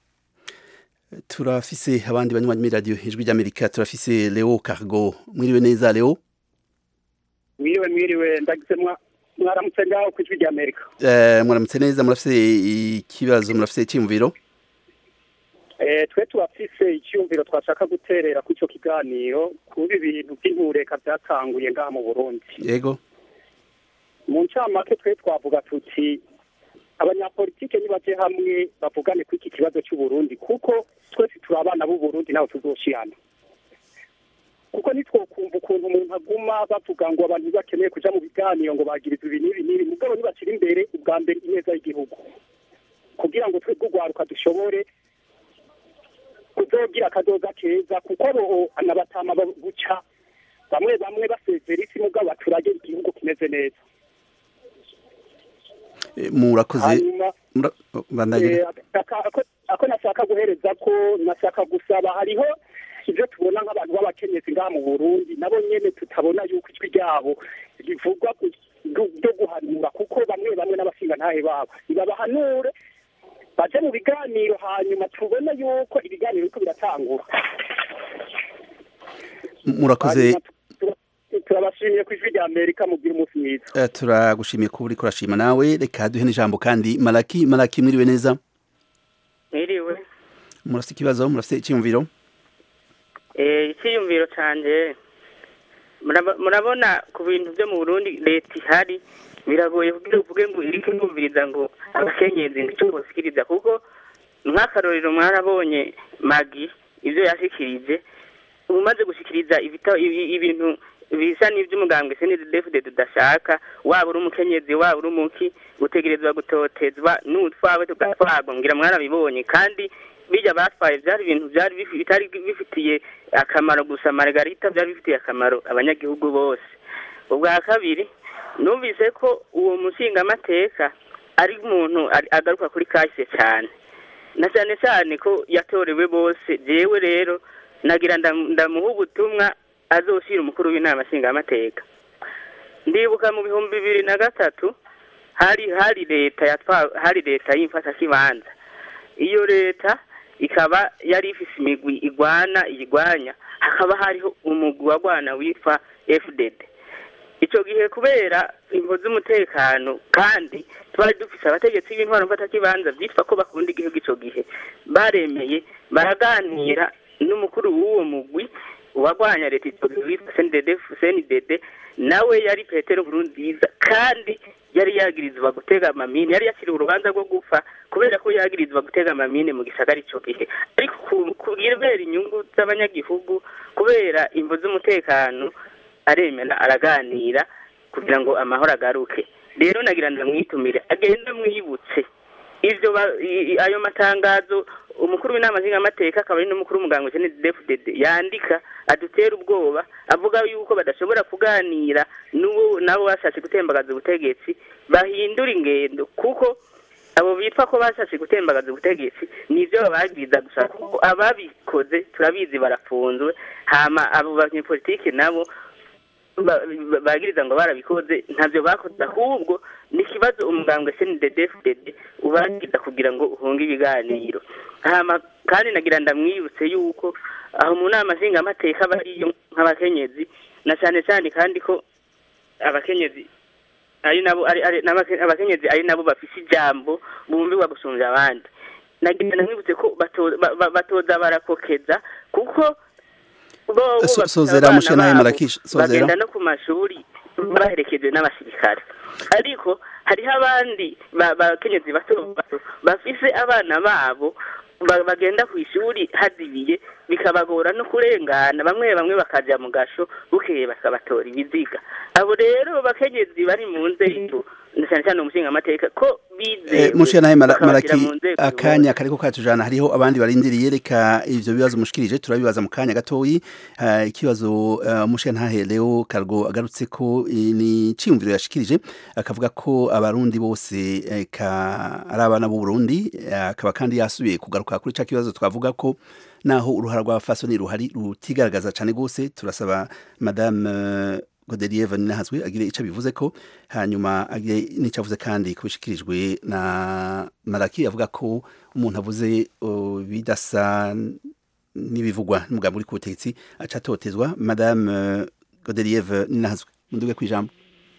turafise abandi banywanyi muri radiyo ijwi ry'amerika turafise leo cargo mwiriwe neza leo mwiriwe mwiriwe ndagize mwa- mwaramutse ngaho ku ijwi rya amerika Eh, muramutse neza murafise ikibazo murafise icyiyumviro Eh, twe turafise icyumviro twashaka guterera ku ico kiganiro kuba ibintu by'intureka byatanguye ngaha mu burundi yego mu ncamake twe twavuga tuti abanyapolitike nibaje hamwe bavugane ku iki kibazo cy'uburundi kuko twese turi abana b'uburundi nawe tuzoshirana kuko nitwokumva ukuntu umuntu aguma bavuga ngo abantu bakeneye kuja mu biganiro ngo bagiriza ibi n'ibi n'ibi mugabo nibashyira imbere ubwa mbere ineza y'igihugu kugira ngo twebwe urwaruka dushobore kuzogira akazoza keza kuko abo anabatama buca bamwe bamwe basezera isi mugabo baturage igihugu kimeze neza Eh, murakoze hanyuma mura- bandanye Eh, aka- ako- ako nashaka guhereza ko nashaka gusaba hariho ibyo tubona nk'abantu b'abakenyezi ngaha mu burundi nabo nyene tutabona yuko ijwi ryabo rivugwa ku- ryo- ryo guhanura kuko bamwe bamwe n'abashingantahe babo nibabahanure baje mu biganiro hanyuma tubone yuko ibiganiro biriko biratangura murakoze Hanyuma tu- turabashimiye ku ijwi rya amerika mubwira umunsi mwiza Eh, turagushimiye kuba uriko urashima nawe reka duhe n'ijambo kandi malaki malaki mwiriwe neza mwiriwe murafise ikibazo murafise icyiyumviro Eh, icyiyumviro canje muraba- murabona ku bintu byo mu burundi leta ihari biragoye kugira uvuge ngo iriko irumviriza ngo abakenyezi nicyo bosikiriza kuko nk'akarorero mwarabonye magi ibyo yashikirije umaze gushikiriza ibita- ibi- ibintu bisa n'ivy'umugambwe snddfd tudashaka waba uri umukenyezi waba uri umuki utegerezwa gutotezwa n'utwawe tugatwagwa ngira mwarabibonye kandi bijya batwaye byari ibintu byari bifi- bitari bifitiye akamaro gusa margarita byari bifitiye akamaro abanyagihugu bose ubwa kabiri numvise ko uwo mushingamateka ari umuntu ari- agaruka kuri kahise cyane na cyane cyane ko yatorewe bose jewe rero nagira ndam- ndamuha ubutumwa azoshira umukuru w'inama nshingamateka ndibuka mu bihumbi bibiri na gatatu hari hari leta yatwa hari leta y'imfatakibanza iyo leta ikaba yari ifise imigwi igwana iyigwanya hakaba hariho umugwi wagwana witwa fdd icyo gihe kubera imvo z'umutekano kandi twari dufise abategetsi b'intwaro mfatakibanza byitwa ko bakunda igihugu icyo gihe baremeye baraganira n'umukuru w'uwo mugwi uwagwanya leta icyo gihe witwa cndd cndd nawe yari petero nkurunziza kandi yari yagirizwa gutega amamine yari yakiriwe urubanza rwo gupfa kubera ko yagirizwa gutega amamine mu gisagara icyo gihe ariko ku- kubera inyungu z'abanyagihugu kubera imvo z'umutekano aremera araganira kugira ngo amahoro agaruke rero nagira ndamwitumire agenda mwibutse ivyo ba- i- i- ayo matangazo umukuru w'inama nshingamateka akaba ari n'umukuru w'umuganga Jeanne DFDD yandika adutera ubwoba avuga yuko badashobora kuganira n'uwo nabo bashatse gutembagaza ubutegetsi bahindura ingendo kuko abo bitwa ko bashatse gutembagaza ubutegetsi nivyo bababwiza gusa kuko ababikoze turabizi barafunzwe hama abo banyepolitike nabo ba- ba- bagiriza ngo barabikoze ntavyo bakoze ahubwo ni ikibazo umugambwe CNDD-FDD ubagiriza kugira ngo uhunge ibiganiro hama kandi nagira ndamwibutse yuko aho mu nama nshingamateka bariyo nk'abakenyezi na cyane cyane kandi ko abakenyezi ari nabo ari ari n'abake- abakenyezi ari nabo bafise ijambo bumvirwa gusumvya abandi nagira ndamwibutse ko bato- ba- ba- batoza barakokeza kuko bo bo So- bafise sozera abana mushanaye babo, Marakish, sozera. bagenda no ku mashuri baherekejwe n'abasirikare ariko hariho abandi ba- bakenyezi bato bato bafise abana babo ba- bagenda ku ishuri hazibiye bikabagora no kurengana bamwe bamwe bakaja mu gasho bukeye bakabatora ibiziga abo rero bakenyezi bari mu nzego na cyane cyane umushinga amateka ko bizewe Eh, mushanaye Mara- bakabagira maraki mu nzego akanya kariko katujana hariho abandi barindiriye reka ivyo bibazo mushikirije turabibaza mu kanya gatoyi Eh, ikibazo uh, mushanahe Leo Cargo agarutse ko eh, ni ciyumviro yashikirije akavuga ko abarundi bose eh, ka ari abana b'u Burundi eh, akaba kandi yasubiye kugaruka kuri ca kibazo twavuga ko naho uruhara rwa fasoni ruhari rutigaragaza cane gose turasaba madame eh, Godelieve Ninahazwe agire ico bivuze ko hanyuma agire n'ico avuze kandi kubishikirijwe na Maraki avuga ko umuntu avuze uh, bidasa n'ibivugwa n'umugambi uri ku butegetsi aca atotezwa madame uh, Godelieve Ninahazwe munduge kwijambo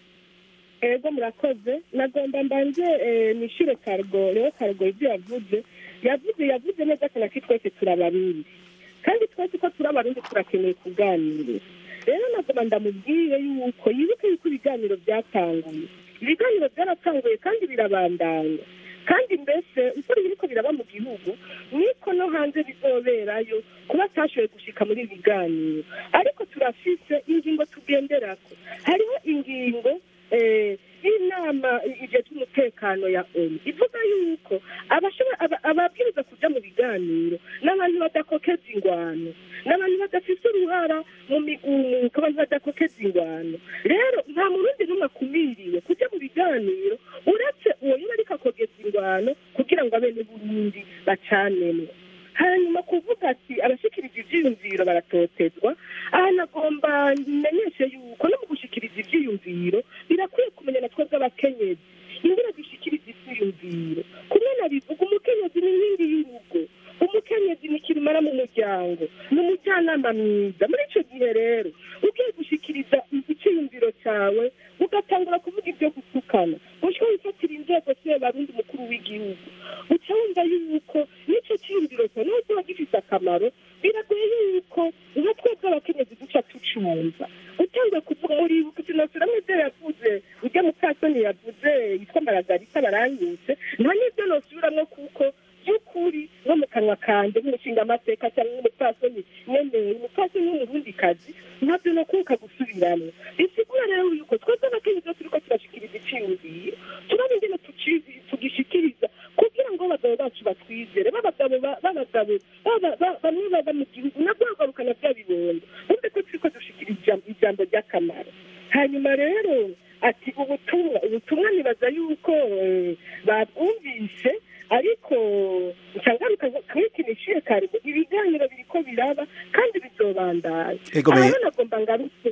ego murakoze nagomba mbanje eh, nishyure kargo rero kargo ibyo yavuze yavuze yavuze neza cyane ko twese turabarundi kandi twese ko turi abarundi turakeneye kuganira rero nagomba ndamubwire yuko yibuke yuko ibiganiro byatanguye ibiganiro byaratanguye kandi birabandanya kandi mbese uko biriko biraba mu gihugu niko no hanze bizoberayo kuba atashoboye gushika muri ibi biganiro ariko turafise ingingo tugenderako hariho ingingo eh, y'inama igihe cy'umutekano ya onu ivuga yuko abashobora- aba- ababwiriza kuja mu biganiro n'abantu badakokeza ingwano n'abantu badafise uruhara mu migumuko abantu badakokeza ingwano rero nta murundi n'umwe akumiriwe kuja mu biganiro uretse uwo yaba ariko akogeza ingwano kugira ngo abene burundi bacanemwe hanyuma kuvuga ati abashikiriza ivyiyumviro baratotezwa aha nagomba menyeshe yuko no mu gushikiriza ivyiyumviro birakwiye kumenya na twebwe abakenyezi ingene dushikiriza ivyiyumviro kumwe nabivuga umukenyezi ni inkingi y'urugo umukenyezi ni kirumara mu muryango ni umujyanama mwiza muri ico gihe rero ugiye gushikiriza iciyumviro cawe ugatangura kuvuga ibyo gutukana ushobora wifatira inzego se barundi umukuru w'igihugu uca wumva yuko n'ico ciyumviro cyawe niho kiba gifise akamaro biragoye yuko nka twebwe abakenyezi duca tucumva utangiye kuvuga muribuka sinasuramwo ivyo yavuze ujya mukasoni yavuze yitwa maragarita baranyutse nta n'ivyo nosubiramwo kuko by'ukuri no mu kanwa kanje nk'umushinga amateka cyangwa nk'umupfasoni nyemeye umupfasoni w'umurundikazi ntabyo nokuka gusubiramwo bisigura rero yuko twebwe abakenyezi iyo turiko turashikiriza iciyumviro turaba ingene tuci- tugishikiriza kugira ngo abagabo bacu batwizere b'abagabo ba- b'abagabo baba- ba- bamwe baba mu gihugu nabwo bagarukana bya bibondo bumve ko turiko dushikiriza ijambo- ijambo ry'akamaro hanyuma rero ati ubutumwa ubutumwa nibaza yuko eh, babwumvise ariko nsangaruka kamwikinishiye kare ibiganiro biriko biraba kandi bizobandanya Ego me- aho nagomba ngarutse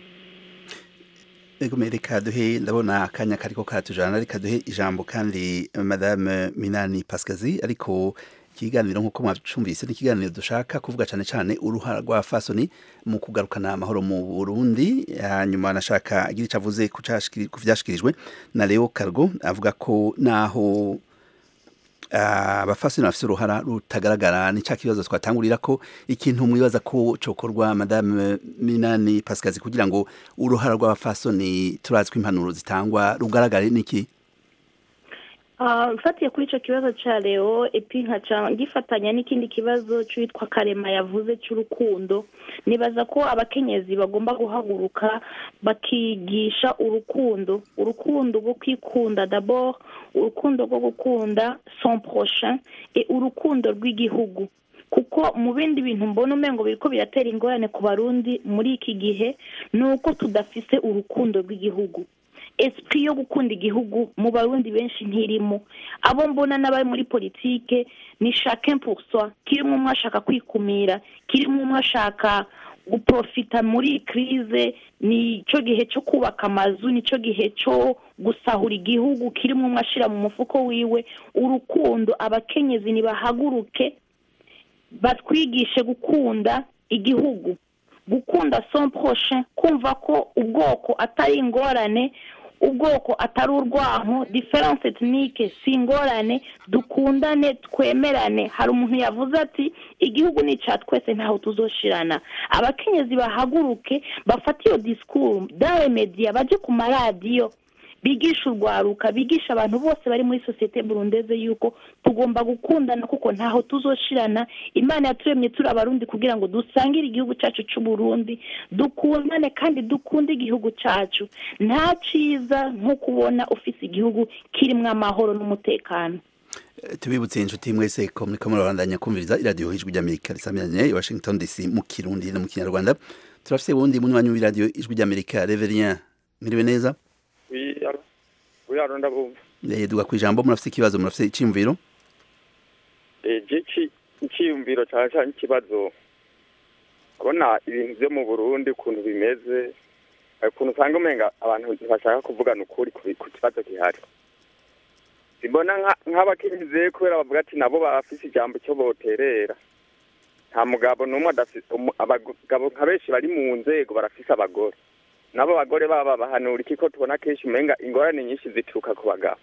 Ego me reka duhe ndabona akanya kariko karatujana reka duhe ijambo kandi madame Minani Pascazi ariko ikiganiro nk'uko mwacumvise ni ikiganiro dushaka kuvuga cane cane uruhara rwa fasoni mu kugarukana amahoro mu Burundi hanyuma nashaka agira ico avuze ku cashikiri- ku vyashikirijwe na Leo Cargo avuga ko naho ah, abafasoni bafise uruhara rutagaragara ni ca kibazo twatangurira ko ikintu mwibaza ko cokorwa madame Minani Pascazi kugira ngo uruhara rw'abafasoni turazi ko impanuro zitangwa rugaragare niki Ah, mfatiye kuri icyo kibazo cya leo epi nkaca ngifatanya n'ikindi kibazo cyitwa karema yavuze cy'urukundo nibaza ko abakenyezi bagomba guhaguruka bakigisha urukundo urukundo rwo kwikunda d'abord urukundo rwo gukunda son prochain et urukundo rw'igihugu kuko mu bindi bintu mbona umengo biriko biratera ingorane ku barundi muri iki gihe ni uko tudafise urukundo rw'igihugu esprit yo gukunda igihugu mu barundi benshi ntirimo abo mbona n'abari muri politike ni chacun pour soi kirimo umwe ashaka kwikumira kirimo umwe ashaka guprofita muri iyi crise ni cyo gihe cyo kubaka amazu ni cyo gihe cyo gusahura igihugu kirimo umwe ashira mu mufuko wiwe urukundo abakenyezi nibahaguruke batwigishe gukunda igihugu gukunda son prochain kumva ko ubwoko atari ingorane ubwoko atari urwanko diference ethnike si ingorane dukundane twemerane hari umuntu yavuze ati igihugu ni icya twese ntaho tuzoshirana abakenyezi bahaguruke bafate iyo disikuru dawe mediya baje ku maradiyo bigisha urwaruka bigisha abantu bose bari muri sosiyete burundeze yuko tugomba gukundana kuko ntaho tuzoshirana imana yaturemye turi abarundi kugira ngo dusangire igihugu cyacu cy'u Burundi dukundane kandi dukunde igihugu cyacu nta ciza nko kubona ufise igihugu kirimo amahoro n'umutekano tubibutse inshuti mwese ko muriko murabandanya kumviriza iradiyo ijwi ry'amerika risamiranye i washington dc mu kirundi no mu kinyarwanda turafise wundi munywanyi w'iradiyo ijwi ry'amerika reverien mwiriwe neza uyaro ndabumva Eh, duga ku ijambo murafise ikibazo murafise iciyumviro gici icyiyumviro cyane cyane ikibazo abona ibintu byo mu burundi ukuntu bimeze hari ukuntu usanga umenga abantu ntibashaka kuvugana ukuri ku ku kibazo gihari mbona nka- nk'abakenyezi kubera bavuga ati nabo bafise ijambo cyo boterera nta mugabo n'umwe adafise umu- abagabo nka benshi bari mu nzego barafise abagore nabo bagore baba bahanura iki ko tubona kenshi umenga ingorane nyinshi zituruka ku bagabo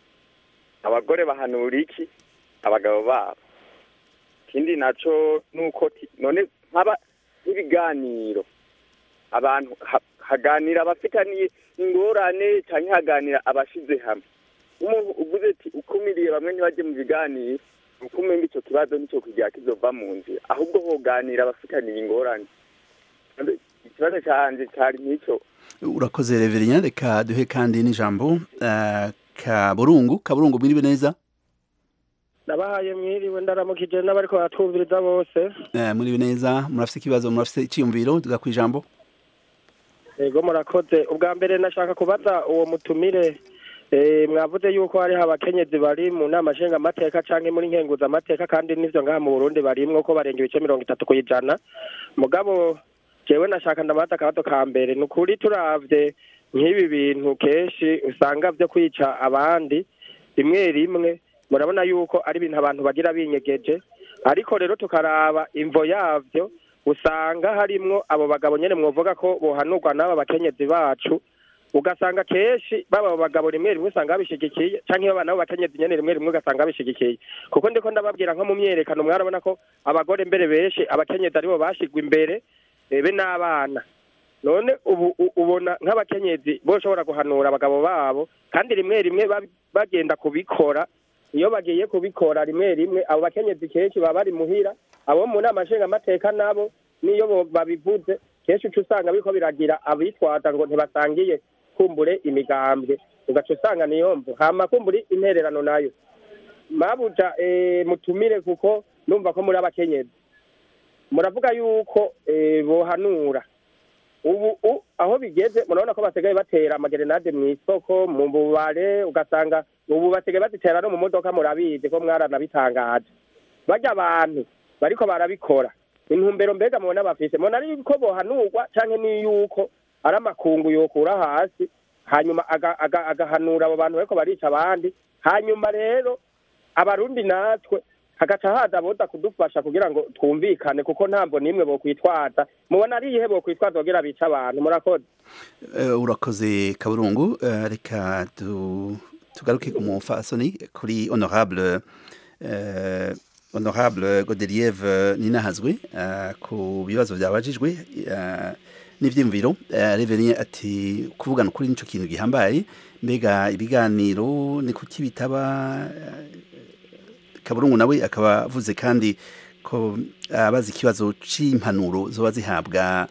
abagore bahanura iki abagabo babo ikindi naco nuko ti- none nkaba nk'ibiganiro abantu ha- haganira abafitaniye ingorane canke haganira abashize hamwe umuntu uvuze ati ukumiriye bamwe ntibaje mu biganiro uko umenga ico kibazo nico kugira kizova mu nzira ahubwo hoganira abafitaniye ingorane Kandi ikibazo canje cari nk'ico urakoze reverien reka duhe kandi n'ijambo eh, kaburungu kaburungu mwiriwe neza nabahaye mwiriwe ndaramukije n'abariko baratwumviriza bose Eh, mwiriwe neza murafise ikibazo murafise iciyumviro duga ku ijambo yego murakoze ubwa mbere nashaka kubaza uwo mutumire eh, mwavuze yuko hariho abakenyezi bari mu nama nshingamateka canke muri nkenguzamateka kandi n'ivyo ngaha mu burundi barimwo ko barenga ibice mirongo itatu kw'ijana mugabo jewe nashaka ndabaza akabazo ka mbere ni ukuri turavye nk'ibi bintu kenshi usanga vyo kwica abandi rimwe rimwe murabona yuko ari ibintu abantu bagira binyegeje ariko rero tukaraba imvo yavyo usanga harimwo abo bagabo nyene mwovuga ko bohanurwa n'aba bakenyezi bacu ugasanga kenshi baba abo bagabo rimwe rimwe usanga babishigikiye canke baba nabo bakenyezi nyene rimwe rimwe ugasanga babishigikiye kuko ndiko ndababwira nko mu myerekano mwarabona ko abagore mbere benshi abakenyezi aribo bashigwa imbere eh, be n'abana none ubu u- ubona nk'abakenyezi boshobora guhanura abagabo babo kandi rimwe rimwe bab- bagenda kubikora iyo bagiye kubikora rimwe rimwe abo bakenyezi kenshi baba bari muhira abo mu nama nshingamateka nabo niyo bo- babivuze kenshi uca usanga biriko biragira abitwaza ngo ntibasangiye kumbure imigambwe ugaca usanga niyo mvu hama kumbure intererano nayo mabuja eh, mutumire kuko numva ko muri abakenyezi muravuga yuko eh, bohanura ubu u- aho bigeze murabona ko basigaye batera amagerenade mu isoko mu bubare ugasanga ubu basigaye bazitera no mu modoka murabizi ko mwaranabitangaje barya abantu bariko barabikora intumbero mbega mubona bafise mubona ari ko bohanurwa canke ni yuko ari amakungu yokura hasi hanyuma aga- aga- agahanura abo bantu bariko barica abandi hanyuma rero abarundi natwe hagaca haza aboza kudufasha kugira ngo twumvikane kuko ntabwo nimwe bokwitwaza mubona ari iyihe bokwitwaza kugira bica abantu murakoze Eh, urakoze kaburungu Eh, reka tu- tugaruke ku mufasoni kuri honorable eh, honorable godelieve ninahazwe eh, ku bibazo byabajijwe eh, n'ivyiyumviro eh, Reverien ati kuvugana ukuri nico kintu gihambaye mbega ibiganiro ni kuki bitaba kaburungu nawe akaba avuze kandi ko abazi ikibazo c'impanuro zoba zihabwa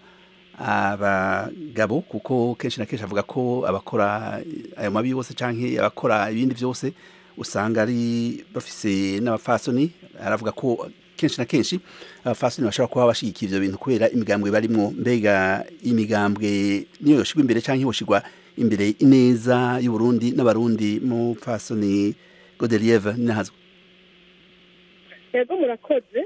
abagabo kuko kenshi na kenshi avuga ko abakora ayo mabi yose canke abakora ibindi vyose usanga ari bafise n'abafasoni aravuga ko kenshi na kenshi abafasoni bashobora kuba bashigikiye ivyo bintu kubera imigambwe barimwo mbega imigambwe niyo yoshigwa imbere canke yoshigwa imbere ineza y'uburundi n'abarundi mu fasoni godelieve nahazwe yego murakoze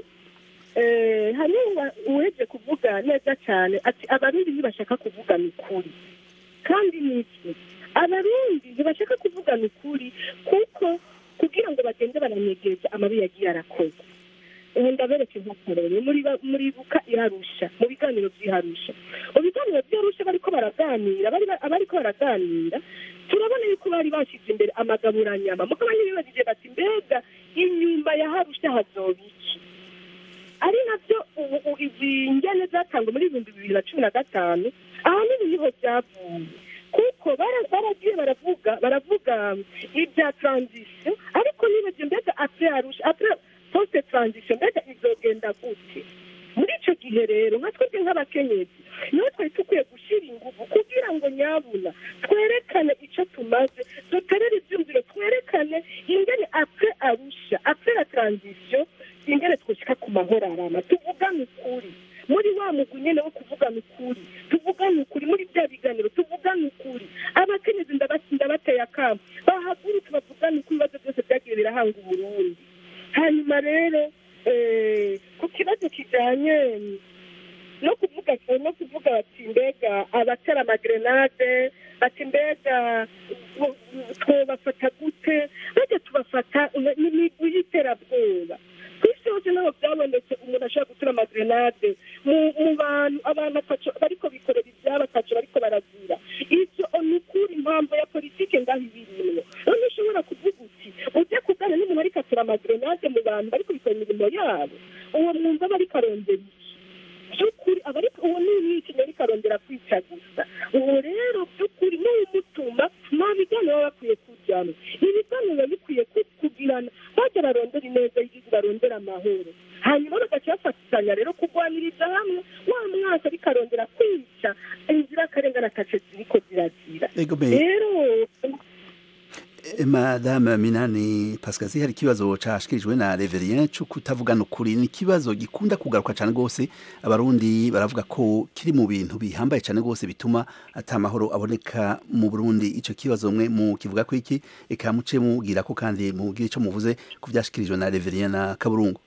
Eh, hariho uweze kuvuga neza cyane ati abarundi ntibashaka kuvugana ukuri kandi niki abarundi ntibashaka kuvugana ukuri kuko kugira ngo bagende baranyegeje amabi yagiye arakoze ubu ndabereka inkokorero muri- muribuka iharusha mu biganiro by'iharusha mu biganiro by'iharusha bariko baraganira bari ba- abariko baraganira turabona yuko bari bashyize imbere amagaburanyama mugabo ntibibajije bati mbega inyuma ya harusha hazoba iki ari nabyo ubu ubu izi ngene zatangwa muri ibihumbi bibiri na cumi na gatanu ahanini niho byavuye kuko bara- baragiye baravuga baravuga ibya transition ariko nibaje mbega apre arusha apre poste transition mbega izogenda gute muri icyo gihe rero nka twebwe nk'abakenyezi niho twari dukwiye gushyira ingufu kugira ngo nyabuna twerekane icyo tumaze duterere ibyumviro twerekane ingene apre arusha apre la transition ingene twushyika ku mahoro arama tuvugane ukuri muri wa mugwi nyene wo kuvugana ukuri tuvugane ukuri muri bya biganiro tuvugane ukuri abakenyezi ndaba- ndabateye akamo bahaguruke bavugane ukuri ibibazo byose byagiye birahanga uburundi hanyuma rero eh, ku kibazo kijanye no kuvuga no kuvuga bati mbega abatera amagrenade bati mbega u- u- twobafata gute bajya tubafata n'imigwi y'iterabwoba ku isi hose ntabwo byabonetse umuntu ashobora gutera amagrenade mu mu bantu abantu ataco bariko bikorera ibyabo ataco bariko barazira ivyo ni ukuri impamvu ya politike ngaho ibirimwo none ushobora kuvuga uti ujye kugana n'umuntu ariko atera amagrenade mu bantu bariko bikora imirimo yabo uwo mwumva aba ariko arondera iki by'ukuri aba ariko uwo ni umwicanyi ariko arondera kwica gusa uwo rero by'ukuri n'uwumutuma nta biganiro baba bakwiye kujyana ibiganiro biba bikwiye ku- kugirana bajya barondera ineza y'igihugu barondera amahoro hanyuma bagaca bafatanya rero kurwaniriza hamwe wa mwaka ariko arondera kwica inzirakarengane ataco ziriko zirazira Ego be. rero Eh, Madame Minani Pascazi hari ikibazo cashikirijwe na Reverien cyo kutavugana ukuri ni ikibazo gikunda kugaruka cyane gose abarundi baravuga ko kiri mu bintu bihambaye cyane gose bituma ata mahoro aboneka mu Burundi ico kibazo mwe mu kivuga ko iki eka muce mugira ko kandi mugire ico muvuze ku byashikirijwe na Reverien na Kaburungu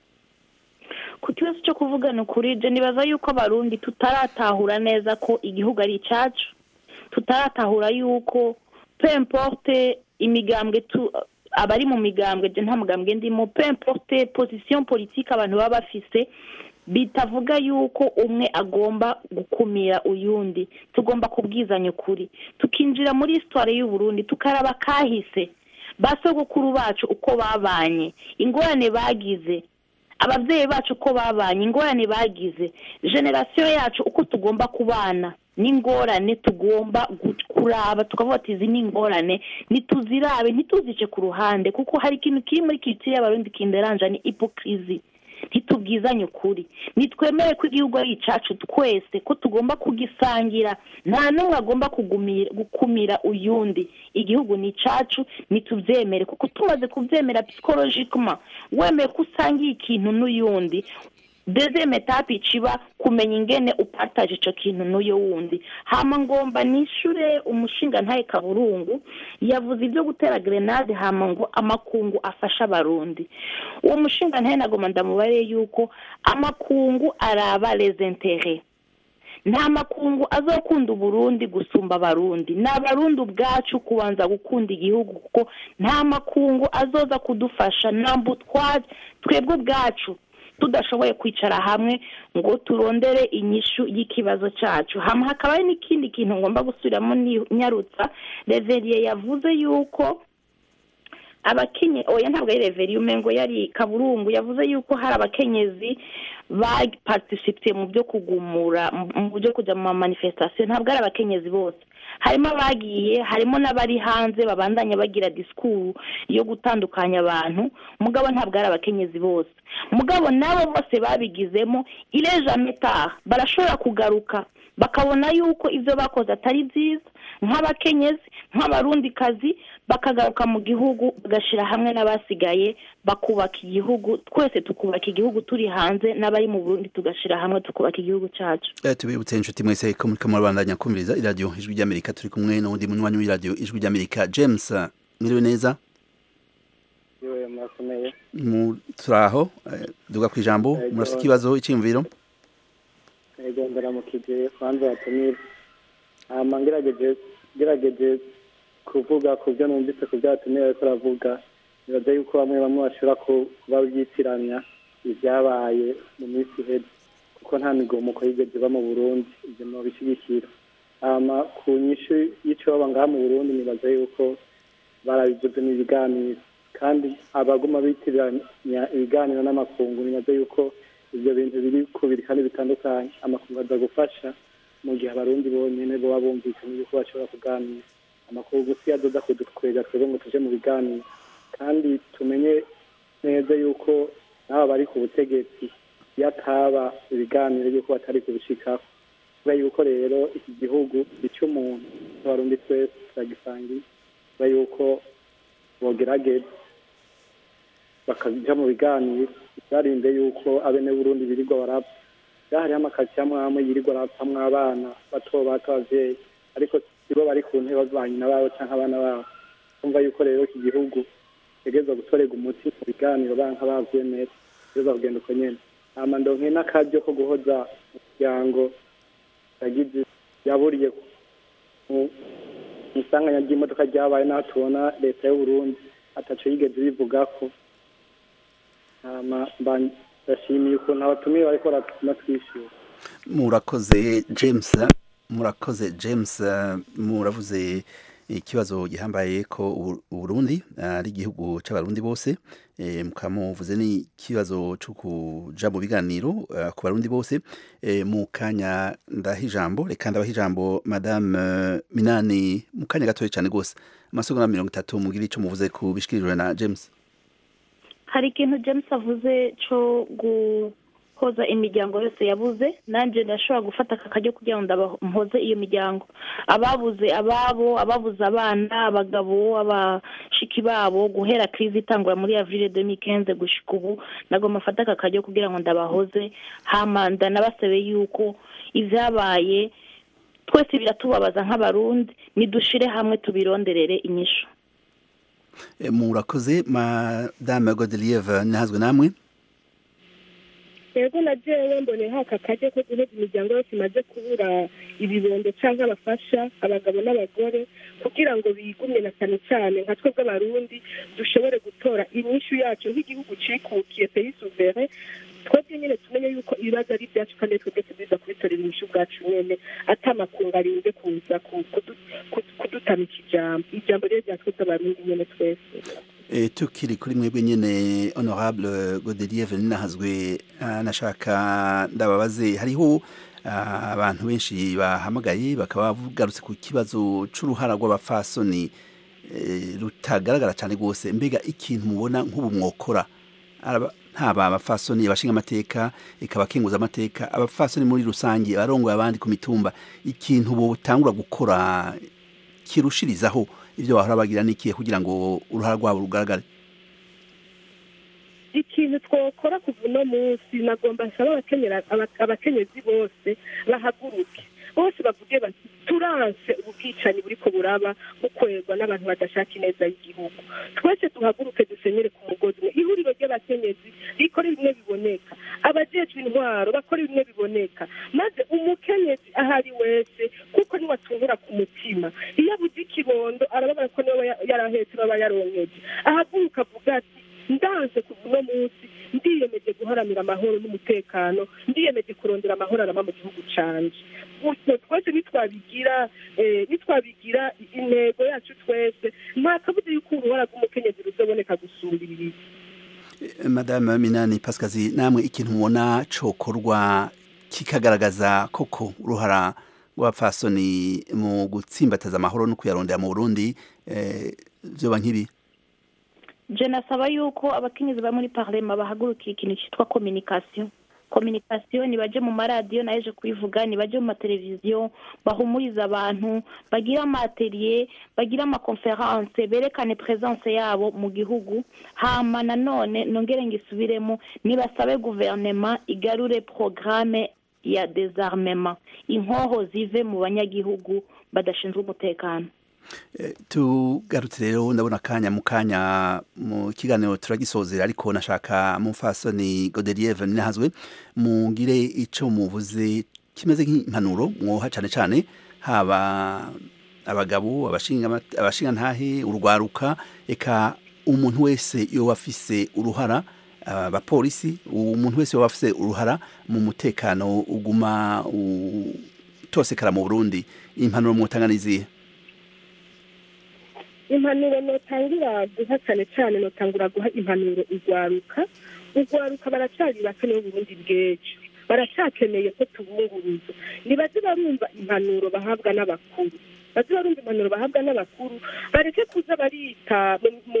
ku kibazo cyo kuvugana ukuri je nibaza yuko abarundi tutaratahura neza ko igihugu ari icacu tutaratahura yuko peu importe imigambwe tu abari mu migambwe je nta mugambwe ndimo peu importe position politique abantu baba bafise bitavuga yuko umwe agomba gukumira uyundi tugomba kubwizanya ukuri tukinjira muri histoire y'uburundi tukaraba kahise basogokuru bacu uko babanye ingorane bagize ababyeyi bacu uko babanye ingorane bagize generasiyo yacu uko tugomba kubana n'ingorane tugomba gu- kuraba tukavuga ati izi ni ingorane ntituzirabe ntituzice ku ruhande kuko hari ikintu kiri muri kiritsiye y'abarundi kinderanja ni ipokirizi ntitubwizanye ukuri nitwemere ko igihugu ari icacu twese ko tugomba kugisangira nta n'umwe agomba kugumira gukumira uyundi igihugu ni icacu nitubyemere kuko tumaze kubyemera psychologically wemeye ko usangiye ikintu n'uyundi deuxième etape iciba kumenya ingene upataje ico kintu n'uyo wundi hama ngomba nishure umushinga ntaye kaburungu yavuze ibyo gutera grenade hama ngo amakungu afasha abarundi uwo mushinga ntaye nagoma ndamubare yuko amakungu araba les intérêts nta makungu azokunda uburundi gusumba abarundi ni abarundi ubwacu kubanza gukunda igihugu kuko nta makungu azoza kudufasha ntabwo twaje twebwe ubwacu tudashoboye kwicara hamwe ngo turondere inyishu y'ikibazo cyacu hamwe hakaba hari n'ikindi kintu ngomba gusubiramo ni- nyarutsa reveriye yavuze yuko abakenye oya ntabwo ari reveri umengo yari kaburungu yavuze yuko hari abakenyezi baparticipiye mu byo kugumura mu byo kujya mu manifestation ntabwo ari abakenyezi bose harimo abagiye harimo n'abari hanze babandanya bagira disikuru yo gutandukanya abantu mugabo ntabwo ari abakenyezi bose mugabo nabo bose babigizemo ireja metaha barashobora kugaruka bakabona yuko ibyo bakoze atari byiza nk'abakenyezi nk'abarundikazi bakagaruka mu gihugu bagashyira hamwe n'abasigaye bakubaka igihugu twese tukubaka igihugu turi hanze n'abari mu burundi tugashyira hamwe tukubaka igihugu cyacu tubibutse inshuti mwese ko muri kamurabandanya kumviriza iradiyo ijwi ry'amerika turi kumwe n'undi munywanyi w'iradiyo ijwi ry'amerika james mwiriwe neza turi aho duga ku ijambo murafite ikibazo icyiyumviro yego ndaramukije kwanza watumira hama ngerageje ngerageje kuvuga ku byo numvise ku byo watumira ariko aravuga nibaza yuko bamwe bamwe bashobora kuba byitiranya ibyabaye mu minsi iheze kuko nta migomuko yigeze iba mu burundi ibyo mubishyigikira hama ku nyishu y'icyoba ngaha mu burundi nibaza yuko barabivuze mu biganiro kandi abaguma bitiranya ibiganiro n'amakungu nibaza yuko ibyo bintu biri kubiri kandi bitandukanye amakungu aza gufasha mu gihe abarundi bonyine baba bumvikanye yuko bashobora kuganira amakuru gusa adoda kudukwega twebwe ngo tuje mu biganiro kandi tumenye neza yuko n'aba bari ku butegetsi iyo ataba ibiganiro yuko batari kubishikaho kubera yuko rero iki gihugu gica umuntu abarundi twese turagisangiye kubera yuko bogerageza bakaja mu biganiro barinde yuko abene burundi birirwa barapfa hariho amakaritsiye amwe amwe yirirwa arapfamwo abana bato bato abavyeyi ariko sibo bari ku ntebe banyina babo canke abana babo kumva yuko rero iki gihugu tegerezwa gutorerwa umuti mu biganiro banka bavyemera tegerezwa kugenda uko nyene hama ndonke n'akaryo ko guhoza umuryango yagize yaburiye mu isanganya ry'imodoka ryabaye naho tubona leta y'uburundi ataco yigeze ibivugako hama ndashimiye ukuntu abatumiye bariko baratuma twishyura murakoze james murakoze james muravuze ikibazo gihambaye ko uburundi ari igihugu c'abarundi bose mukaba muvuze n'ikibazo co kuja mu biganiro ku barundi bose mu kanya ndaha ijambo reka ndabaha ijambo madame minani mu kanya gatoya cane rwose amasegonda mirongo itatu mugire ico muvuze ku bishikirijwe na james hari ikintu james avuze cyo guhoza imiryango yose yabuze nanjye ndashobora gufata aka kajyo kugira ngo mpoze iyo miryango ababuze ababo ababuze abana abagabo abashiki babo guhera kirizi itangura muri avril demikenze gushika ubu ntabwo mafata aka kajyo kugira ngo ndabahoze hama ndanabasabe yuko ibyabaye twese biratubabaza nk'abarundi nidushire hamwe tubironderere inyishu murakoze madame godelieve ntihazwe namwe yego na jewe mboneho aka kajya ko guheza imiryango yose imaze kubura ibibondo cyangwa abafasha abagabo n'abagore kugira ngo bigumye na cyane cyane nka twebwe abarundi dushobore gutora inyishu yacu nk'igihugu cikukiye peyi suvere twebwe nyine tumenye yuko ibibazo ari ibyacu kandi twebwe tuziza kubitorera inyishu bwacu nyene atamakungu arinze kuza kudutamika ijambo ijambo rero rya twebwe abarundi nyene twese E, tukiri kuri mwebwe nyene honorable Godelieve ninahazwe nashaka ndababaze hariho abantu benshi bahamagaye bakaba bagarutse ku kibazo c'uruhara rw'abafasoni rutagaragara cyane rwose mbega ikintu mubona nk'ubu mwokora ntaba abafasoni abashinga amateka ikaba akenguza amateka abafasoni muri rusange abarongoye abandi ku mitumba ikintu botangura gukora kirushirizaho ibyo bahora bagira n'ikihe kugira ngo uruhara rwabo rugaragare ikintu twakora kuva uno munsi nagomba nsaba abakenyezi bose bahaguruke bose bavuge bati turanse ubwicanyi buriko buraba bukorerwa n'abantu badashaka ineza y'igihugu twese duhaguruke dusenyere ku mugozi umwe ihuriro ry'abakenyezi rikora bimwe biboneka abajejwe intwaro bakora bimwe biboneka maze umukenyezi ahari wese kuko niwe atungura ku mutima iyo abuze ikibondo arababara ko niwe yarahetse baba yaronkeje ahaguruka avuga ati ndanse kuva uno munsi ndiyemeje guharanira amahoro n'umutekano ndiyemeje kurondera amahoro arama mu gihugu canje gutyo twese nitwabigira eh, nitwabigira intego yacu twese nta kabuza yuko uruhara rw'umukenyezi ruzoboneka gusumbirira madame minani pasikazi namwe ikintu mubona cokorwa kikagaragaza koko uruhara rw'abapfasoni mu gutsimbataza amahoro no kuyarondera mu burundi eh, vyoba nk'ibi je nasaba yuko abakenyezi bari muri parlema bahagurukiye ikintu cyitwa communication communication nibaje mu maradiyo nayeje kubivuga nibaje mu mateleviziyo bahumuriza abantu bagire amateriye bagire amakonferanse berekane presence yabo mu gihugu hama nanone nongere ngisubiremo nibasabe guverinema igarure programme ya désarmement inkoho zive mu banyagihugu badashinzwe umutekano tugarutse rero ndabona akanya mu kanya mu kiganiro turagisozera ariko nashaka mufasoni godelieve ninahazwe mungire ico muvuze kimeze nk'impanuro mwoha cane cane haba abagabo abashinga abashinga ntahe urwaruka eka umuntu wese yoba afise uruhara abapolisi umuntu wese yoba afise uruhara mu mutekano uguma utosekara mu Burundi impanuro mwotanga nizihe impanuro notangira guha cyane cyane notangura guha impanuro urwaruka urwaruka baracari bakeneye uburundi bw'ejo baracyakeneye ko tubunguruza nibaze barumva impanuro bahabwa n'abakuru baze barumva impanuro bahabwa n'abakuru bareke kuza barita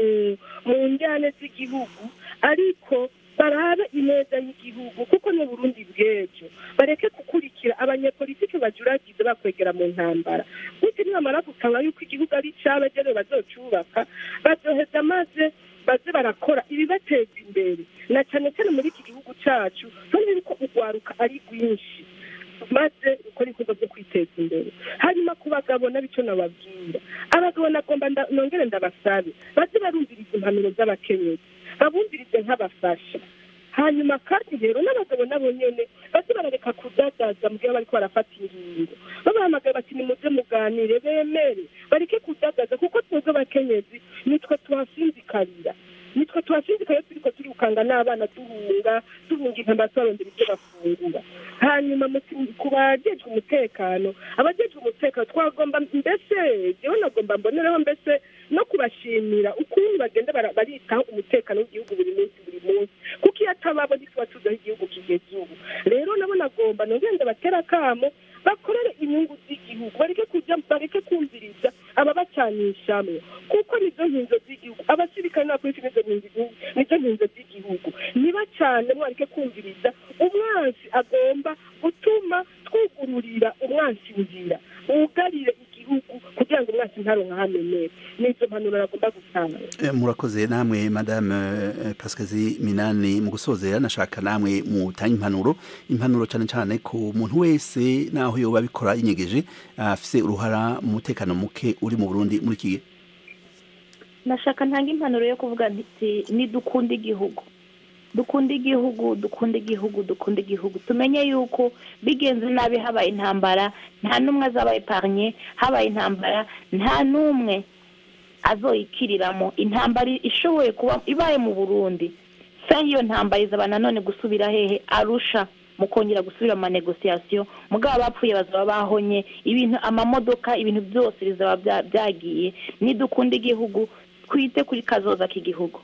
mu njyane z'igihugu ariko barabe ineza y'igihugu kuko ni burundi bw'ejo bareke gukurikira abanyepolitike bajuragize bakwegera mu ntambara gutyo nibamara gusanga yuko igihugu ari icabo ejo bazocubaka bazoheza maze baze barakora ibibateza imbere na cyane cyane muri iki gihugu cacu tubona yuko urwaruka ari rwinshi maze gukora ibikorwa byo kwiteza imbere hanyuma ku bagabo nabico nababwira abagabo nagomba nongere ndabasabe baze barumviriza impanuro z'abakenyezi babumvirize nk'abafasha hanyuma kandi rero n'abagabo nabo nyene baze barareka kudadaza mu gihe bariko barafata ingingo babahamagaye bati nimuze muganire bemere bareke kudadaza kuko twebwe abakenyezi nitwe tuhasinzikarira nitwe tuhasinzikaye turiko turikanga n'abana duhunga duhunga intambara tubarondera ibyo bafungura hanyuma ku bajejwe umutekano abajejwe umutekano twagomba mbese jewe nagomba mbonereho mbese no kubashimira ukuntu bagenda baritaho umutekano w'igihugu buri munsi buri munsi kuko iyo atababo ntituba tuzi aho igihugu kigeze ubu rero nabo nagomba nongende batera akamo bakorere inyungu z'igihugu bareke kujya bareke kumviriza ababacanishamwe kuko nizo nkinzo z'igihugu abasirikare n'abapolisi nizo nizo nkinzo z'igihugu niba cyane mwareke kumviriza umwansi agomba gutuma twugururira umwansi nzira wugarire igihugu kugira ngo umwansi ntaronka hamenere nizo mpanuro nagomba gutanga murakoze namwe madame pasikazi minani mu gusozera nashaka namwe mutanga impanuro impanuro cyane cyane ku muntu wese naho yoba abikora yinyegeje afise uruhara mu mutekano muke uri mu burundi muri iki gihe nashaka ntanga impanuro yo kuvuga nti nidukunda igihugu dukunda igihugu dukunda igihugu dukunda igihugu tumenye yuko bigenze nabi habaye intambara nta n'umwe azaba eparnye habaye intambara nta n'umwe azoyikiriramo intambara ishoboye kuba ibaye mu burundi se iyo ntambara izaba nanone gusubira hehe arusha mu kongera gusubira mu manegosiyasiyo mugabo abapfuye bazaba bahonye ibintu amamodoka ibintu byose bizaba byagiye nidukunda igihugu twite kuri kazoza k'igihugu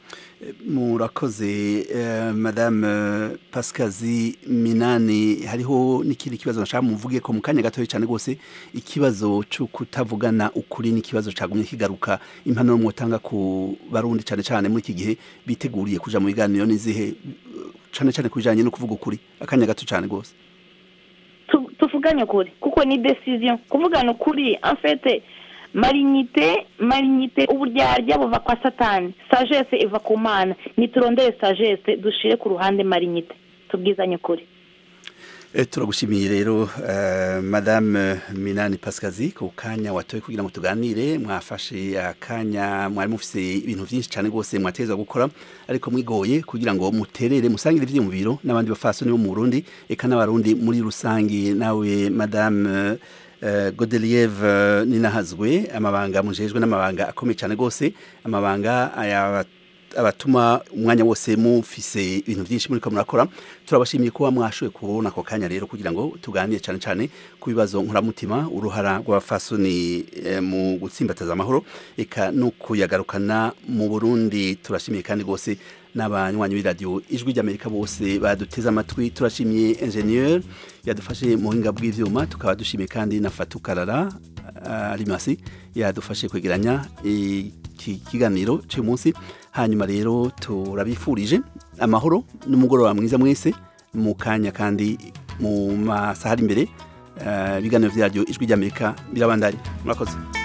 murakoze madame pasikazi minani hariho n'ikindi kibazo nashaka muvuge ko mu kanya gatoya cyane rwose ikibazo cyo kutavugana ukuri n'ikibazo cyagumye kigaruka impanuro mwotanga ku barundi cyane cyane muri iki gihe biteguriye kuja mu biganiro n'izihe cyane cyane ku bijyanye no kuvuga ukuri akanya gato cyane rwose tuvugane ukuri kuko ni decision kuvugana ukuri enfete marinyite marinyite uburyarya buva kwa satani sagesse iva ku mana niturondere sagesse dushire ku ruhande marinyite tubwizanye ukuri turagushimiye rero madame minani pasikazi ku kanya watoye kugira ngo tuganire mwafashe akanya mwari mufise ibintu byinshi cyane rwose mwateza gukora ariko mwigoye kugira ngo muterere musangire ibyiyumviro n'abandi bafasoni bo mu burundi eka n'abarundi muri rusange nawe madame godelieve ninahazwe amabanga mujejwe n'amabanga akomeye cyane rwose amabanga abatuma umwanya wose mufise ibintu byinshi muri ko murakora turabashimiye kuba mwashoboye kubona ako kanya rero kugira ngo tuganire cyane cyane ku bibazo nkuramutima uruhara rw'abafasoni eh, mu gutsimbataza amahoro eka no kuyagarukana mu Burundi turashimiye kandi rwose n'abanywanyi b'iradiyo ijwi ry'amerika bose baduteze amatwi turashimiye ingenieur yadufashe mu buhinga bw'ivyuma tukaba dushimiye kandi na fatukarara arimasi yadufashe kwegeranya iki kiganiro cy'uyu munsi hanyuma rero turabifurije amahoro n'umugoroba mwiza mwese mu kanya kandi mu masaha ari imbere ibiganiro byaryo ijwi ry'amerika birabandanya murakoze